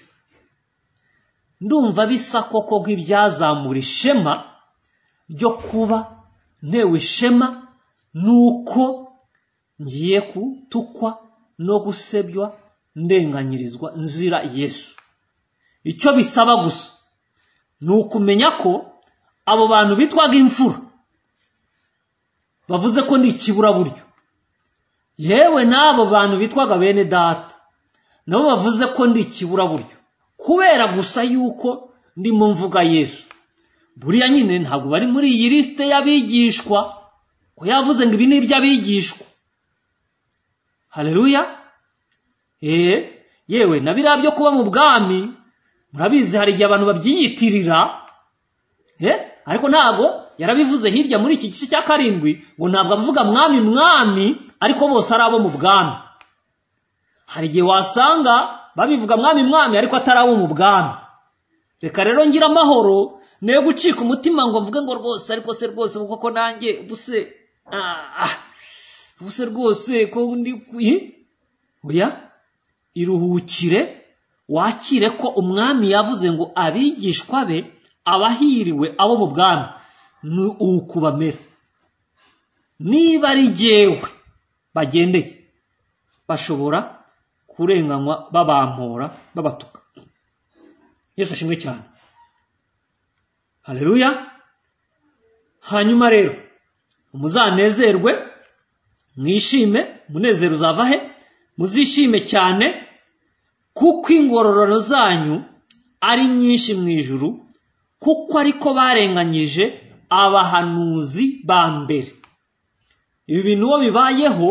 ndumva bisa koko nk'ibyazamura ishema ryo kuba ntewe ishema nuko ngiye gutukwa no gusebywa ndenganyirizwa nzira yesu icyo bisaba gusa ni ukumenya ko abo bantu bitwaga imfura bavuze ko ni ikiburaburyo yewe n'abo bantu bitwaga bene data nabo bavuze ko ni ikiburaburyo kubera gusa yuko ndimo mvuga yesu buriya nyine ntabwo bari muri iyi lisite y'abigishwa ko yavuze ngo ibi ni iby'abigishwa hareruya eee yewe na biriya byo kuba mu bwami murabizi hari igihe abantu babyiyitirira ariko ntabwo yarabivuze hirya muri iki gice cya karindwi ngo ntabwo avuga mwami mwami ariko bose ari abo mu bwami hari igihe wasanga babivuga mwami mwami ariko atari abo mu bwami reka rero ngira amahoro ne gucika umutima ngo mvuge ngo rwose ariko se rwose kuko nanjye buse buse rwose ko undi oya iruhukire wakire ko umwami yavuze ngo abigishwa be abahiriwe abo mu bwami ni uku bamera niba ari jyewe bagendeye bashobora kurenganywa babampora babatuka yesu ashimwe cyane hareruya hanyuma rero muzanezerwe mwishime umunezero uzava he muzishime cyane kuko ingororano zanyu ari nyinshi mu ijuru kuko ariko barenganyije abahanuzi ba mbere ibi bintu uwo bibayeho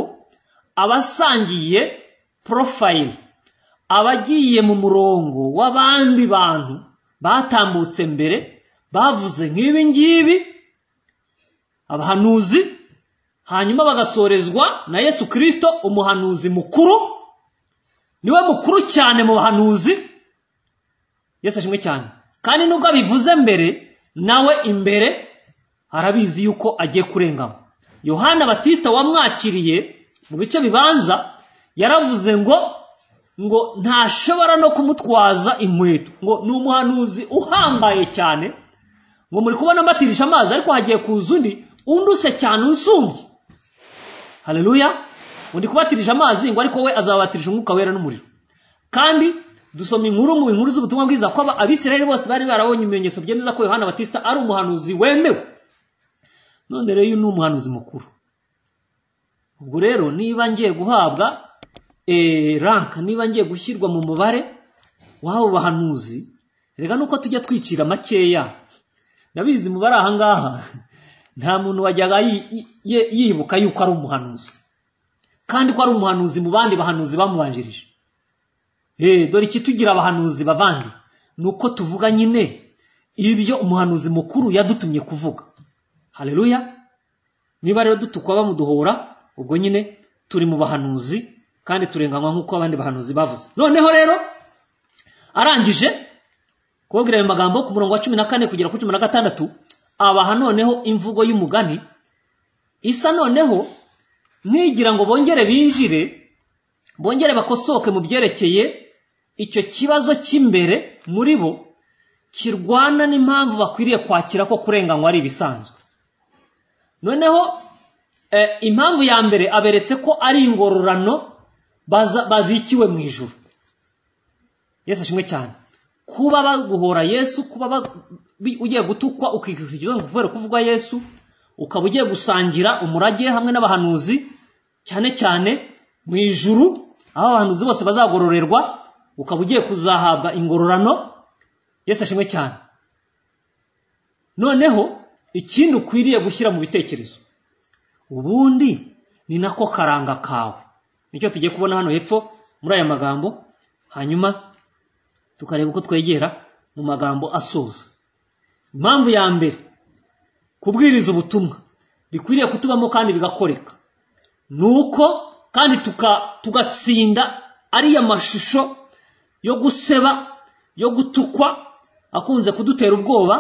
abasangiye porofayili abagiye mu murongo w'abandi bantu batambutse mbere bavuze nk'ibi ngibi abahanuzi hanyuma bagasorezwa na yesu kirisito umuhanuzi mukuru niwe mukuru cyane mu bahanuzi yesu ashimwe cyane kandi nubwo abivuze mbere nawe imbere arabizi yuko agiye kurengamo yohana batisita wamwakiriye mu bice bibanza yaravuze ngo ngo ntashobora no kumutwaza inkweto ngo ni umuhanuzi uhambaye cyane ngo muri kubona mbatirisha amazi ariko hagiye kuza undi unduse cyane unsumbye hareruya undi kubatirije amazi ngo ariko we azabatirije umwuka wera n'umuriro kandi dusoma inkuru mu inkuru z'ubutumwa bwiza ko aba- abisirayeli bose bari barabonye ibimenyetso byemeza ko yohana batista ari umuhanuzi wemewe none rero uyu ni umuhanuzi mukuru ubwo rero niba ngiye guhabwa eh, rank niba ngiye gushyirwa mu mubare w'abo bahanuzi reka nuko tujya twicira makeya ndabizi mubari aha ngaha nta muntu wajyaga yi- yi- ye- yibuka yuko ari umuhanuzi kandi ko ari umuhanuzi mu bandi bahanuzi bamubanjirije Eh, dore ikitugira abahanuzi bavandi ni uko tuvuga nyine ibyo umuhanuzi mukuru yadutumye kuvuga haleluya niba rero dutukwa bamuduhora ubwo nyine turi mu bahanuzi kandi turenganywa nk'uko abandi bahanuzi bavuze noneho rero arangije kubabwira ayo magambo ku murongo wa cumi na kane kugera kuri cumi na gatandatu abaha noneho imvugo y'umugani isa noneho ntigira ngo bongere binjire bongere bakosoke mu byerekeye icyo kibazo cy'imbere muri bo kirwana n'impamvu bakwiriye kwakira ko kurenganywa ari ibisanzwe noneho eh, impamvu ya mbere aberetse ko ari ingororano baza- babikiwe mu ijuru yesu ashimwe cyane kuba baguhora yesu kuba ba- bi- ugiye gutukwa ukikurikiza kubera kuvugwa yesu ukaba ugiye gusangira umurage hamwe n'abahanuzi cyane cyane mu ijuru aho abahanuzi bose bazagororerwa ukaba ugiye kuzahabwa ingororano yesu ashimwe cyane noneho ikindi ukwiriye gushyira mu bitekerezo ubundi ni nako karanga kawe nicyo tugiye kubona hano hepfo muri aya magambo hanyuma tukareba uko twegera mu magambo asoza impamvu ya mbere kubwiriza ubutumwa bikwiriye kutubamo kandi bigakoreka nuko kandi tuka- tugatsinda ariya mashusho yo guseba yo gutukwa akunze kudutera ubwoba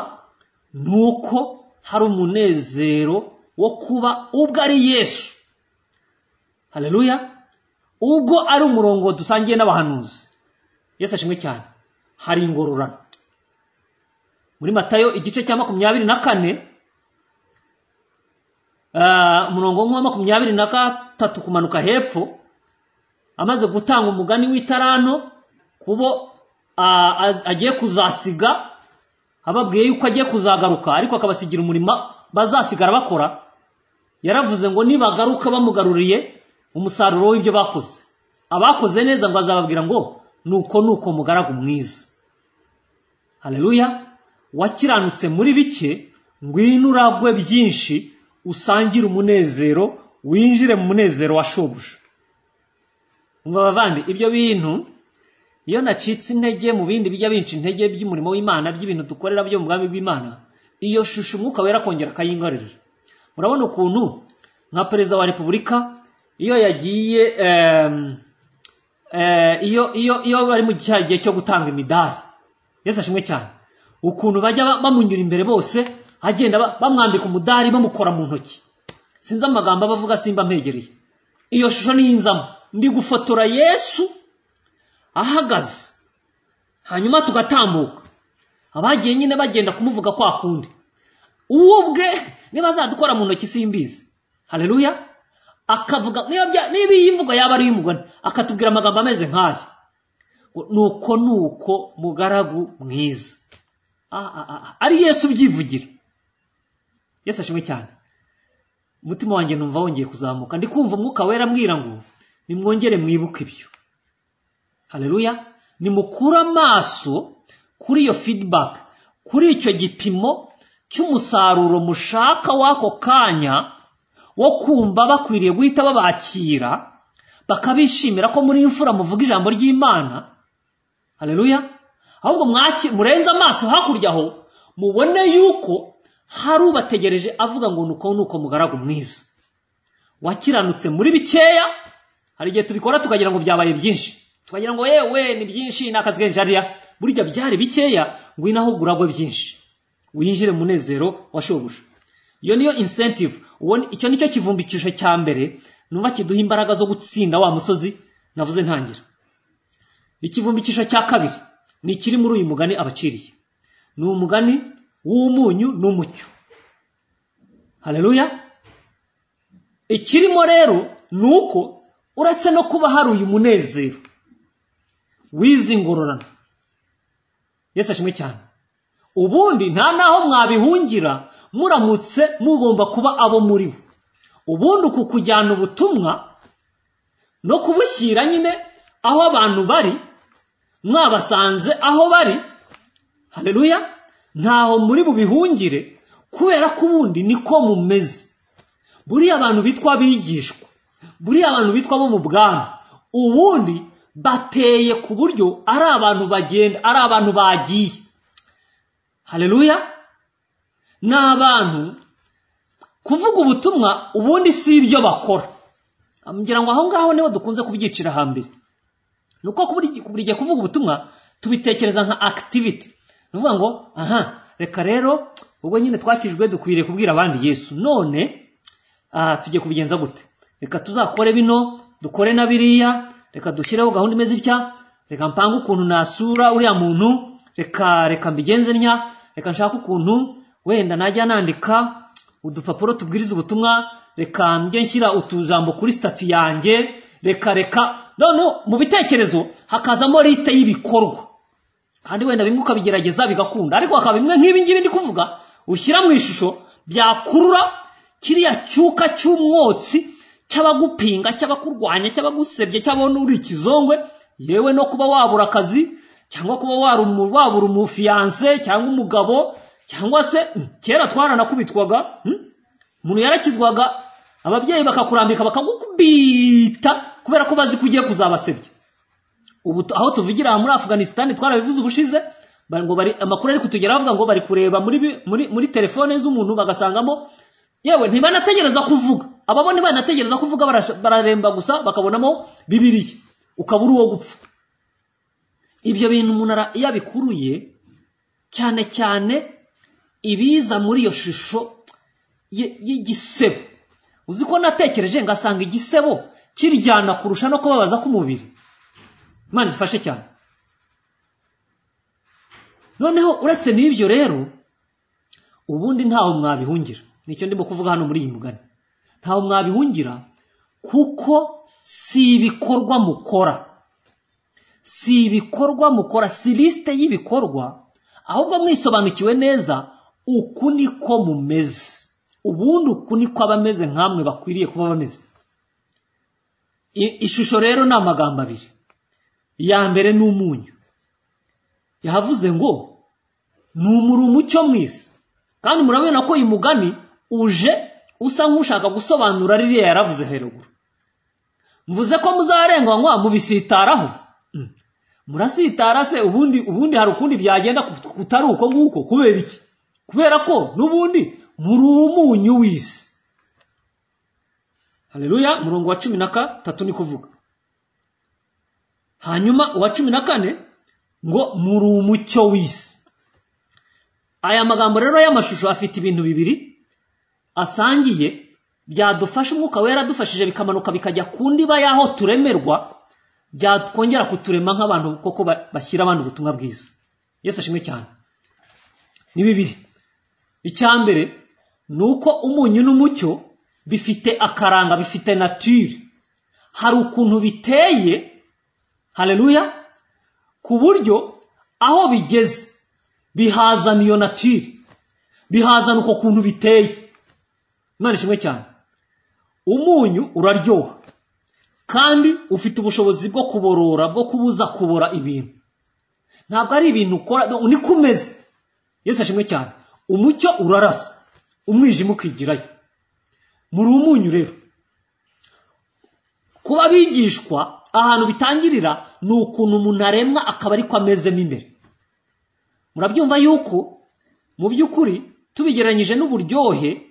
nuko hari umunezero wo kuba ubwo ari yesu haleluya ubwo ari umurongo dusangiye n'abahanuzi yesu ashimwe cyane hari ingororano muri matayo igice cya makumyabiri na kane Ah, umurongo nk'uwa makumyabiri na gatatu kumanuka hepfo amaze gutanga umugani w'itarano kubo ah, az- agiye kuzasiga ababwiye yuko agiye kuzagaruka ariko akabasigira umurimo bazasigara bakora yaravuze ngo nibagaruka bamugaruriye umusaruro w'ibyo bakoze abakoze neza ngo azababwira ngo nuko nuko mugaragu mwiza haleluya wakiranutse muri bike ngwino uragwe byinshi usangire umunezero winjire mu munezero wa shobuja umva bavandi ibyo bintu iyo nacitse intege mu bindi bijya binca intege by'umurimo w'imana by'ibintu dukorera byo mu bwami bw'imana iyo shusho umwuka wera akongera akayingarurira murabona ukuntu nka perezida wa repubulika iyo yagiye em, eh, iyo iyo iyo bari mu cya gihe cyo gutanga imidari yesu ashimwe cyane ukuntu bajya ba- bamunyura imbere bose agenda ba- bamwambika umudari bamukora mu ntoki sinzi amagambo abavuga simba mpegereye iyo shusho niyinzamo ndi gufotora yesu ahagaze hanyuma tugatambuka abagiye nyine bagenda kumuvuga kwa kundi uwo ubwe niba azadukora mu ntoki simbizi haleluya akavuga niba bya- niba iyi mvugo yaba ari iy'umugani akatubwira amagambo ameze nk'aya ngo, nuko nuko mugaragu mwiza Ah, ah, ah, ari yesu ubyivugira yesu ashimwe cyane umutima wanjye numva wongeye kuzamuka ndi kumva umwuka wera ambwira ngo nimwongere mwibuke ibyo haleluya nimukure amaso kuri iyo feedback kuri icyo gipimo cy'umusaruro mushaka w'ako kanya wo kumva bakwiriye guhita babakira bakabishimira ko muri imfura muvuga ijambo ry'imana haleluya ahubwo mwaki murenze amaso hakurya aho mubone yuko hari ubategereje avuga ngo nuko nuko mugaragu mwiza wakiranutse muri bikeya hari igihe tubikora tukagira ngo byabaye byinshi tukagira ngo yewe ni byinshi ni akazi kenshi hariya burya byari bikeya ngwino aho uragwe byinshi winjire mu munezero wa shobuja iyo niyo incentive uwo ni- icyo nicyo kivumbikisho cya mbere numva kiduha imbaraga zo gutsinda wa musozi navuze ntangira ikivumbikisho cya kabiri ni ikiri muri uyu mugani abaciriye ni umugani w'umunyu n'umucyo haleluya ikirimo rero ni uko uretse no kuba hari uyu munezero wize ingororano yesu ashimwe cyane ubundi nta n'aho mwabihungira muramutse mugomba kuba abo muri bo ubundi uku kujyana ubutumwa no kubushyira nyine aho abantu bari mwabasanze aho bari hareruya ntaho muri bubihungire kubera ko ubundi niko mumeze buriya abantu bitwa abigishwa buriya abantu bitwa bo mu bwami ubundi bateye ku buryo ari abantu bagenda ari abantu bagiye hareruya ni abantu kuvuga ubutumwa ubundi si ibyo bakora ngira ngo aho ngaho niho dukunze kubyicira hambere ni uko buri gihe kuvuga ubutumwa tubitekereza nka akitiviti ni ukuvuga ngo aha reka rero ubwo nyine twakijwe dukwiriye kubwira abandi yesu none aha tugiye kubigenza gute reka tuzakore bino dukore na biriya reka dushyireho gahunda imeze itya reka mpange ukuntu nasura uriya muntu reka reka mbigenze ntya reka nshake ukuntu wenda najya nandika udupapuro tubwiriza ubutumwa reka njye nshyira utujambo kuri sitati yanjye reka reka noneho mu bitekerezo hakazamo lisite y'ibikorwa kandi wenda bimwe ukabigerageza bigakunda ariko hakaba bimwe nk'ibi ngibi ndi kuvuga ushyira mu ishusho byakurura kiriya cyuka cy'umwotsi cy'abagupinga cy'abakurwanya cy'abagusebye cy'abona uri ikizongwe yewe no kuba wabura akazi cyangwa kuba wabura umufiyanse cyangwa umugabo cyangwa se kera twaranakubitwaga umuntu yarakizwaga ababyeyi bakakurambika bakagukubita kubera ko bazi ko ugiye kuzabasebya ubu aho tuvugira muri afuganisitani twarabivuze ubushize ngo bari amakuru ari kutugera bavuga ngo bari kureba muri telefone z'umuntu bagasangamo yewe ntibanategereza kuvuga aba bo ntibanategereza kuvuga bararemba gusa bakabonamo bibiriya ukaba uri uwo gupfa ibyo bintu umuntu iyo abikuruye cyane cyane ibiza muri iyo shusho y'igisebo uzi ko natekereje ngasanga igisebo kiryana kurusha no kubabaza k'umubiri imana zifashe cyane noneho uretse n'ibyo rero ubundi ntaho mwabihungira nicyo ndimo kuvuga hano muri iyi mugani ntawe mwabihungira kuko si ibikorwa mukora si ibikorwa mukora si lisite y'ibikorwa ahubwo mwisobanukiwe neza uku niko mumeze ubundi uku niko abameze nk'amwe bakwiriye kuba bameze ishusho rero ni amagambo abiri iya mbere ni umunyu yavuze ngo ni umucyo mwisi kandi murabona ko uyu mugani uje usa nk'ushaka gusobanura ririya yaravuze haruguru mvuze ko muzarenganywa mubisitaraho murasitara se ubundi ubundi hari ukundi byagenda kutari uko nguko kubera iki kubera ko n'ubundi muri umunyu w'isi hareruya murongo wa cumi na gatatu ni kuvuga hanyuma uwa cumi na kane ngo muri umucyo w'isi aya magambo rero y'amashusho afite ibintu bibiri asangiye byadufasha umwuka wera adufashije bikamanuka bikajya ku ndiba y'aho turemerwa byakongera kuturema nk'abantu koko bashyira abantu ubutumwa bwiza yesu ashimwe cyane ni bibiri icya mbere ni uko umunyu n'umucyo bifite akaranga bifite natire hari ukuntu biteye hareruya ku buryo aho bigeze bihazana iyo natire bihazana uko kuntu biteye imana ishimwe cyane umunyu uraryoha kandi ufite ubushobozi bwo kuborora bwo kubuza kubora ibintu ntabwo ari ibintu ukora niko umeze yesi ashimwe cyane umucyo urarasa umwijima ukigirayo muri umunyu rero kuba bigishwa ahantu bitangirira ni ukuntu umuntu aremwa akaba ariko amezemo imbere murabyumva yuko mu by'ukuri tubigereranyije n'uburyohe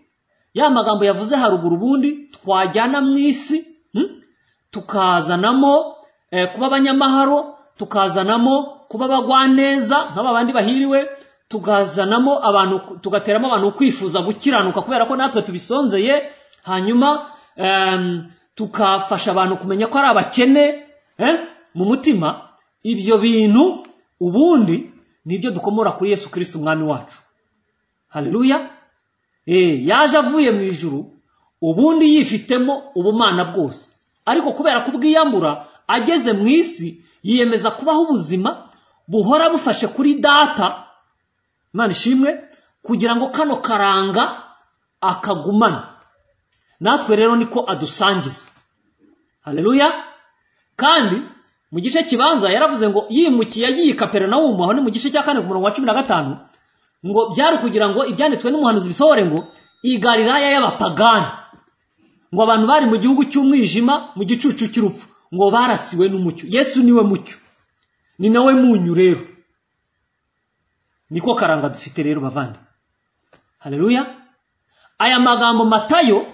ya magambo yavuze haruguru ubundi twajyana mu isi tukazanamo kuba abanyamaharo tukazanamo kuba abagwaneza nk'aba bandi bahiriwe tukazanamo abantu tugateramo abantu kwifuza gukiranuka kubera ko natwe tubisonzeye hanyuma tukafasha abantu kumenya ko ari abakene mu mutima ibyo bintu ubundi nibyo dukomora kuri yesu kirisiti umwami wacu hareruya yaje avuye mu ijuru ubundi yifitemo ubumana bwose ariko kubera kubwiyambura ageze mu isi yiyemeza kubaho ubuzima buhora bufashe kuri data imana ishimwe kugira ngo kano karanga akagumane natwe rero niko adusangiza hareruya kandi mu gice kibanza yaravuze ngo yimukiye agiye kaperinawumu aho ni mu gice cya kane ku murongo wa cumi na gatanu ngo byari ukugira ngo ibyanditswe n'umuhanuzi bisohore ngo igariraya y'abapagani ngo abantu bari mu gihugu cy'umwijima mu gicucu cy'urupfu ngo barasiwe n'umucyo yesu niwe mucyo ni nawe munyu rero niko karanga dufite rero bavande hareruya aya magambo matayo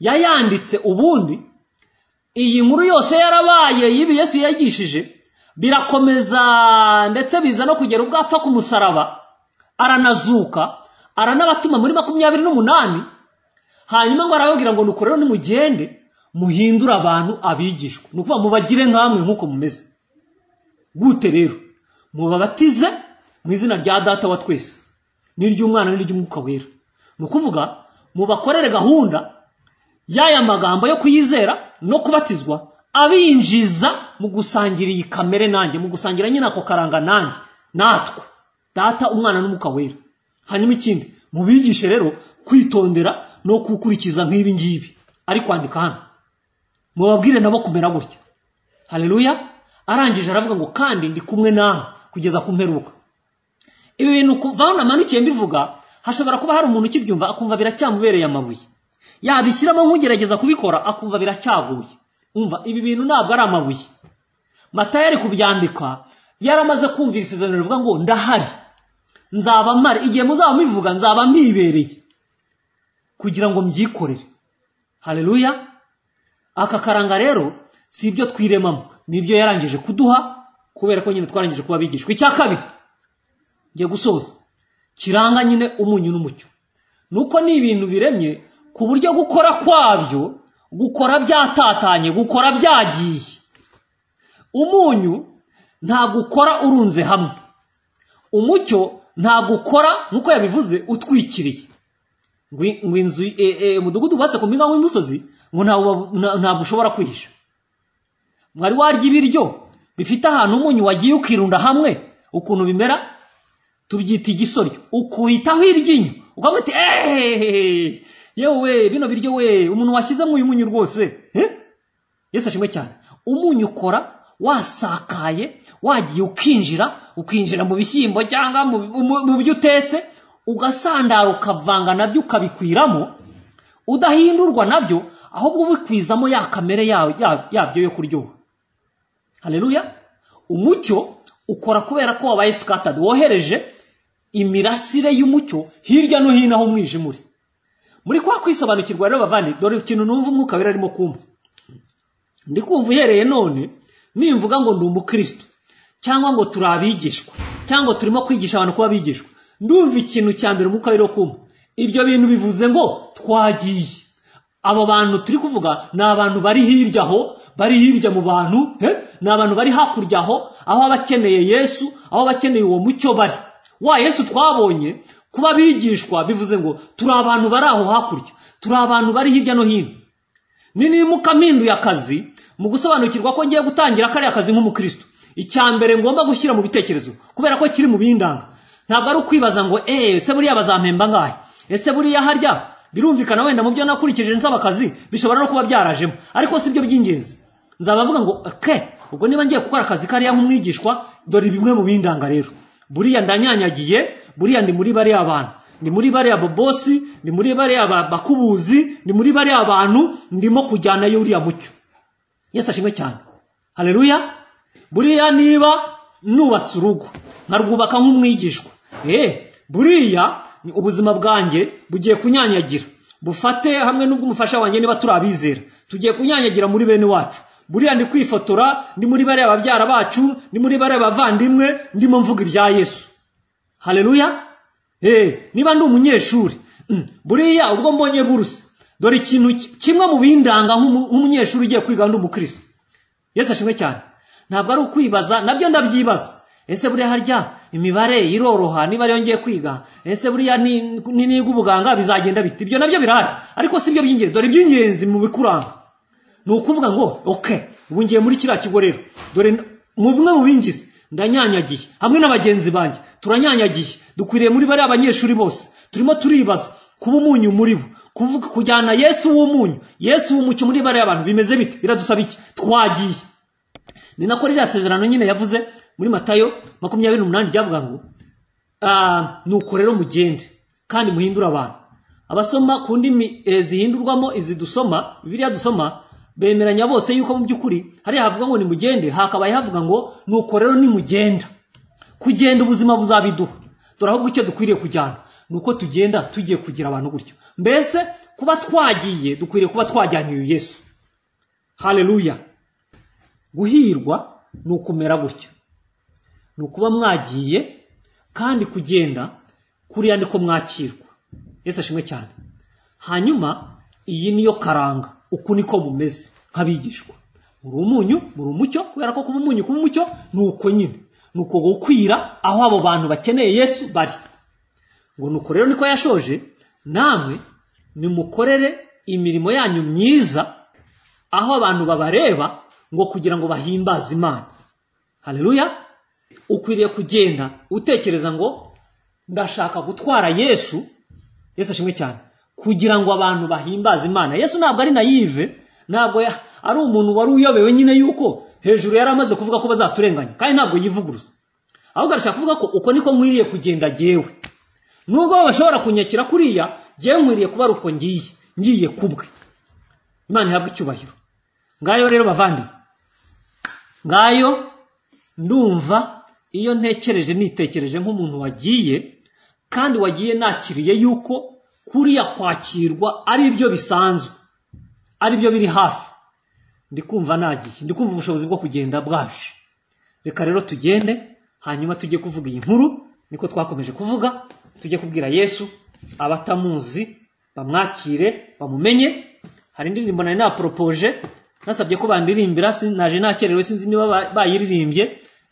yayanditse ubundi iyi nkuru yose yarabaye y'ibi yesu yagishije birakomeza ndetse biza no kugera ubwo apfa ku musaraba aranazuka aranabatuma muri makumyabiri n'umunani hanyuma ngo arababwira ngo nuko rero nimugende muhindure abantu abigishwa ni ukuvuga mubagire nk'amwe nk'uko mumeze gute rero mubabatize mu izina rya data wa twese n'iry'umwana n'iry'umwuka wera ni ukuvuga mubakorere gahunda y'aya magambo yo kuyizera no kubatizwa abinjiza mu gusangira iyi kamere nanjye mu gusangira nyine ako karanga nanjye natwe data umwana n'umuka wera hanyuma ikindi mubigishe rero kwitondera no gukurikiza nk'ibi ngibi ari kwandika hano mubabwire nabo kumera gutya hareruya arangije aravuga ngo kandi ndi kumwe nawe kugeza ku mperuka ibi bintu kuva aho namanukiye mbivuga hashobora kuba hari umuntu ukibyumva akumva biracyamubereye amabuye yabishyiramo nk'ugerageza kubikora akumva biracyaguye umva ibi bintu ntabwo ari amabuye matayo ari kubyandika yaramaze kumvira isezerano rivuga ngo ndahari nzaba mpari igihe muzaba mubivuga nzaba mbibereye kugira ngo mbyikorere hareruya aka karanga rero si ibyo twiremamo nibyo yarangije kuduha kubera ko nyine twarangije kuba abigishwa icya kabiri ngiye gusoza kiranga nyine umunyu n'umucyo nuko ni ibintu biremye ku buryo gukora kwabyo gukora byatatanye gukora byagiye umunyu ntabwo ukora urunze hamwe umucyo ntabwo ukora nk'uko yabivuze utwikiriye ngo inzu umudugudu wubatse ku mpinga w'imisozi ngo ntabwo ushobora kwihisha mwari warya ibiryo bifite ahantu umunyu wagiye ukirunda hamwe ukuntu bimera tubyita igisoryo ukuyitaho iryinyo ukavuga uti ehehehe yewe bino biryo we umuntu washyizemo uyu munyu rwose yesu ashimwe cyane umunyu ukora wasakaye wagiye ukinjira ukinjira mu bishyimbo cyangwa mu byo utetse ugasandara ukavanga nabyo ukabikwiramo udahindurwa nabyo ahubwo ubikwizamo ya kamere yabyo yo kuryoha hareruya umucyo ukora kubera ko wabaye sikatadi wohereje imirasire y'umucyo hirya no hino aho umwijima uri muri kwa kwisobanukirwa rero bavandi dore ikintu numva umwuka wera arimo kumva ndi kumva uhereye none nimvuga ngo ndi umukristo cyangwa ngo turi abigishwa cyangwa turimo kwigisha abantu kuba abigishwa ndumva ikintu cya mbere umwuka wera kumva ibyo bintu bivuze ngo twagiye abo bantu turi kuvuga ni abantu bari hirya aho bari hirya mu bantu ni abantu bari hakurya aho aho abakeneye yesu aho abakeneye uwo mucyo bari wa yesu twabonye kuba abigishwa bivuze ngo turi abantu bari aho hakurya turi abantu bari hirya no hino nimuka mpinduye akazi mu gusobanukirwa ko ngiye gutangira kariya kazi nk'umukristo icya mbere ngomba gushyira mu bitekerezo kubera ko kiri mu bindanga ntabwo ari ukwibaza ngo eee ese buriya bazampemba ngahe ese buriya harya birumvikana wenda mu byo nakurikije nsaba akazi bishobora no kuba byarajemo ariko si byo by'ingenzi nzabavuga ngo ke ubwo niba ngiye gukora akazi kariya nk'umwigishwa dore bimwe mu bindanga rero buriya ndanyanyagiye buriya ni muri bariya bantu ni muri bariya babosi ni muri bariya bakubuzi ni muri bariya bantu ndimo kujyanayo uriya mucyo yesu ashimwe cyane hareruya buriya niba nubatse urugo nkarwubaka nk'umwigishwa eee buriya ubuzima bwanjye bugiye kunyanyagira bufate hamwe n'ubw'umufasha wanjye niba turi abizera tugiye kunyanyagira muri bene wacu buriya ndi kwifotora ndi muri bariya babyara bacu ndi muri bariya bavandimwe ndimo mvuga ibya yesu hareruya niba ndi umunyeshuri buriya ubwo mbonye buruse dore ikintu kimwe mu bindanga nk'umunyeshuri ugiye kwiga ndi umukristo yesu ashimwe cyane ntabwo ari ukwibaza nabyo ndabyibaza ese buriya harya imibare iroroha niba ariyo ngiye kwiga ese buriya niga ubuganga bizagenda bite ibyo nabyo birahari ariko si byo by'ingenzi dore iby'ingenzi mu bikuranga ni ukuvuga ngo oke ubu ngiye muri kiriya kigo rero dore mu bimwe mu bingizi ndanyanyagiye hamwe n'abagenzi banjye turanyanyagiye dukwiriye muri bariya abanyeshuri bose turimo turibaza kuba umunyu muri bo kuvuga kujyana yesu w'umunyu yesu w'umucyo muri bariya bantu bimeze bite biradusaba iki twagiye ni nako ririya sezerano nyine yavuze muri matayo makumyabiri n'umunani ryavuga ngo nuko rero mugende kandi muhindure abantu abasoma ku ndimi zihindurwamo izi dusoma biriya dusoma bemeranya bose yuko mu by'ukuri hariya havuga ngo nimugende hakabaye havuga ngo nuko rero nimugenda kugenda ubuzima buzabiduha dore ahubwo icyo dukwiriye kujyana ni uko tugenda tugiye kugira abantu gutyo mbese kuba twagiye dukwiriye kuba twajyanye uyu yesu hareruya guhirwa ni ukumera gutyo ni ukuba mwagiye kandi kugenda kuriya niko mwakirwa yesu ashimwe cyane hanyuma iyi niyo karanga uku niko bumeze nk'abigishwa muri umunyu muri umucyo kubera ko kuba umunyu kuba umucyo ni uko nyine ni uko gukwira aho abo bantu bakeneye yesu bari ngo nuko rero niko yashoje namwe nimukorere imirimo yanyu myiza aho abantu babareba ngo kugira ngo bahimbaze imana hareruya ukwiriye kugenda utekereza ngo ndashaka gutwara yesu yesu ashimwe cyane kugira ngo abantu bahimbaze imana yesu ntabwo ari nayive ntabwo ari umuntu wari uyobewe nyine yuko hejuru yari amaze kuvuga ko bazaturenganya kandi ntabwo yivuguruza ahubwo arashaka kuvuga ko uko niko nkwiriye kugenda jyewe nubwo bashobora kunyakira kuriya jyewe nkwiriye kuba ari uko ngiye ngiye kubwe imana ihabwa icyubahiro ngayo rero bavande ngayo ndumva iyo ntekereje nitekereje nk'umuntu wagiye kandi wagiye nakiriye yuko kuriya kwakirwa ari byo bisanzwe ari byo biri hafi ndi kumva nagiye ndi kumva ubushobozi bwo kugenda bwaje reka rero tugende hanyuma tujye kuvuga iyi nkuru niko twakomeje kuvuga tujye kubwira yesu abatamuzi bamwakire bamumenye hari indirimbo nari naporopoje nasabye ko bandirimbira naje nakerewe sinzi niba bayiririmbye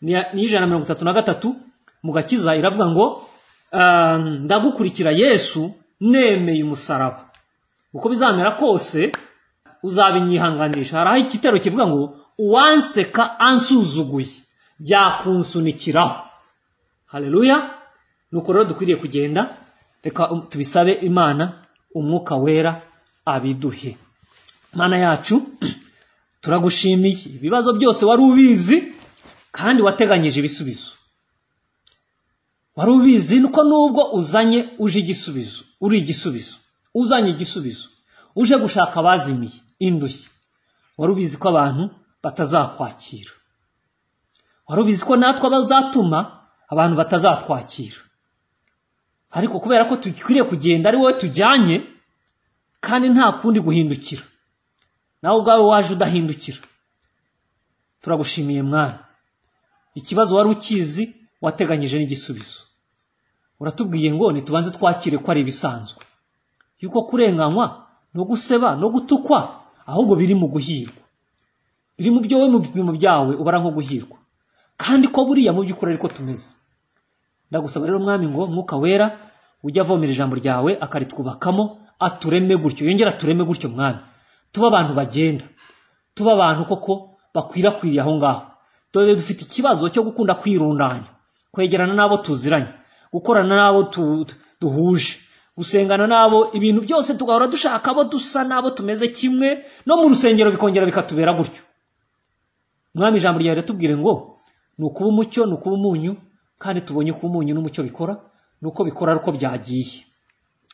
ni ijana na mirongo itatu na gatatu mu gakiza iravuga ngo ndagukurikira yesu nemeye umusaraba uko bizamera kose uzabinyihanganisha hari aho igitero kivuga ngo uwanseka ansuzuguye byakunsunikiraho hareruya nuko rero dukwiriye kugenda reka tubisabe imana umwuka wera abiduhe imana yacu turagushimiye ibibazo byose wari ubizi kandi wateganyije ibisubizo wari ubizi nuko nubwo uzanye uje igisubizo uri igisubizo uzanye igisubizo uje gushaka abazimiye indushyi wari ubizi ko abantu batazakwakira wari ubizi ko natwe bazatuma abantu batazatwakira ariko kubera ko dukwiriye kugenda ari wowe tujyanye kandi nta kundi guhindukira nawe ubwawe waje udahindukira turagushimiye mwana ikibazo wari ukizi wateganyije n'igisubizo uratubwiye ngo ntitubanze twakire ko ari ibisanzwe yuko kurenganywa no guseba no gutukwa ahubwo biri mu guhirwa biri mu byo we mu bipimo byawe ubara nko guhirwa kandi ko buriya mu by'ukuri ariko tumeze ndagusaba rero mwami ngo mwuka wera ujya avomera ijambo ryawe akaritwubakamo atureme gutyo yongera atureme gutyo mwami tuba abantu bagenda tuba abantu koko bakwirakwiriye aho ngaho dore dufite ikibazo cyo gukunda kwirundanya kwegerana n'abo tuziranye gukorana n'abo duhuje gusengana n'abo ibintu byose tugahora dushaka abo dusa n'abo tumeze kimwe no mu rusengero bikongera bikatubera gutyo mwami ijambo ryawe riratubwire ngo ni ukuba umucyo ni ukuba umunyu kandi tubonye ko umunyu n'umucyo bikora ni uko bikora ari uko byagiye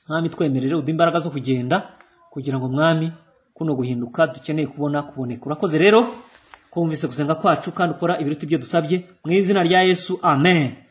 mwami twemerere udu imbaraga zo kugenda kugira ngo mwami kuno guhinduka dukeneye kubona kuboneka urakoze rero kumvise gusenga kwacu kandi ukora ibiruta ibyo dusabye mu izina rya yesu amen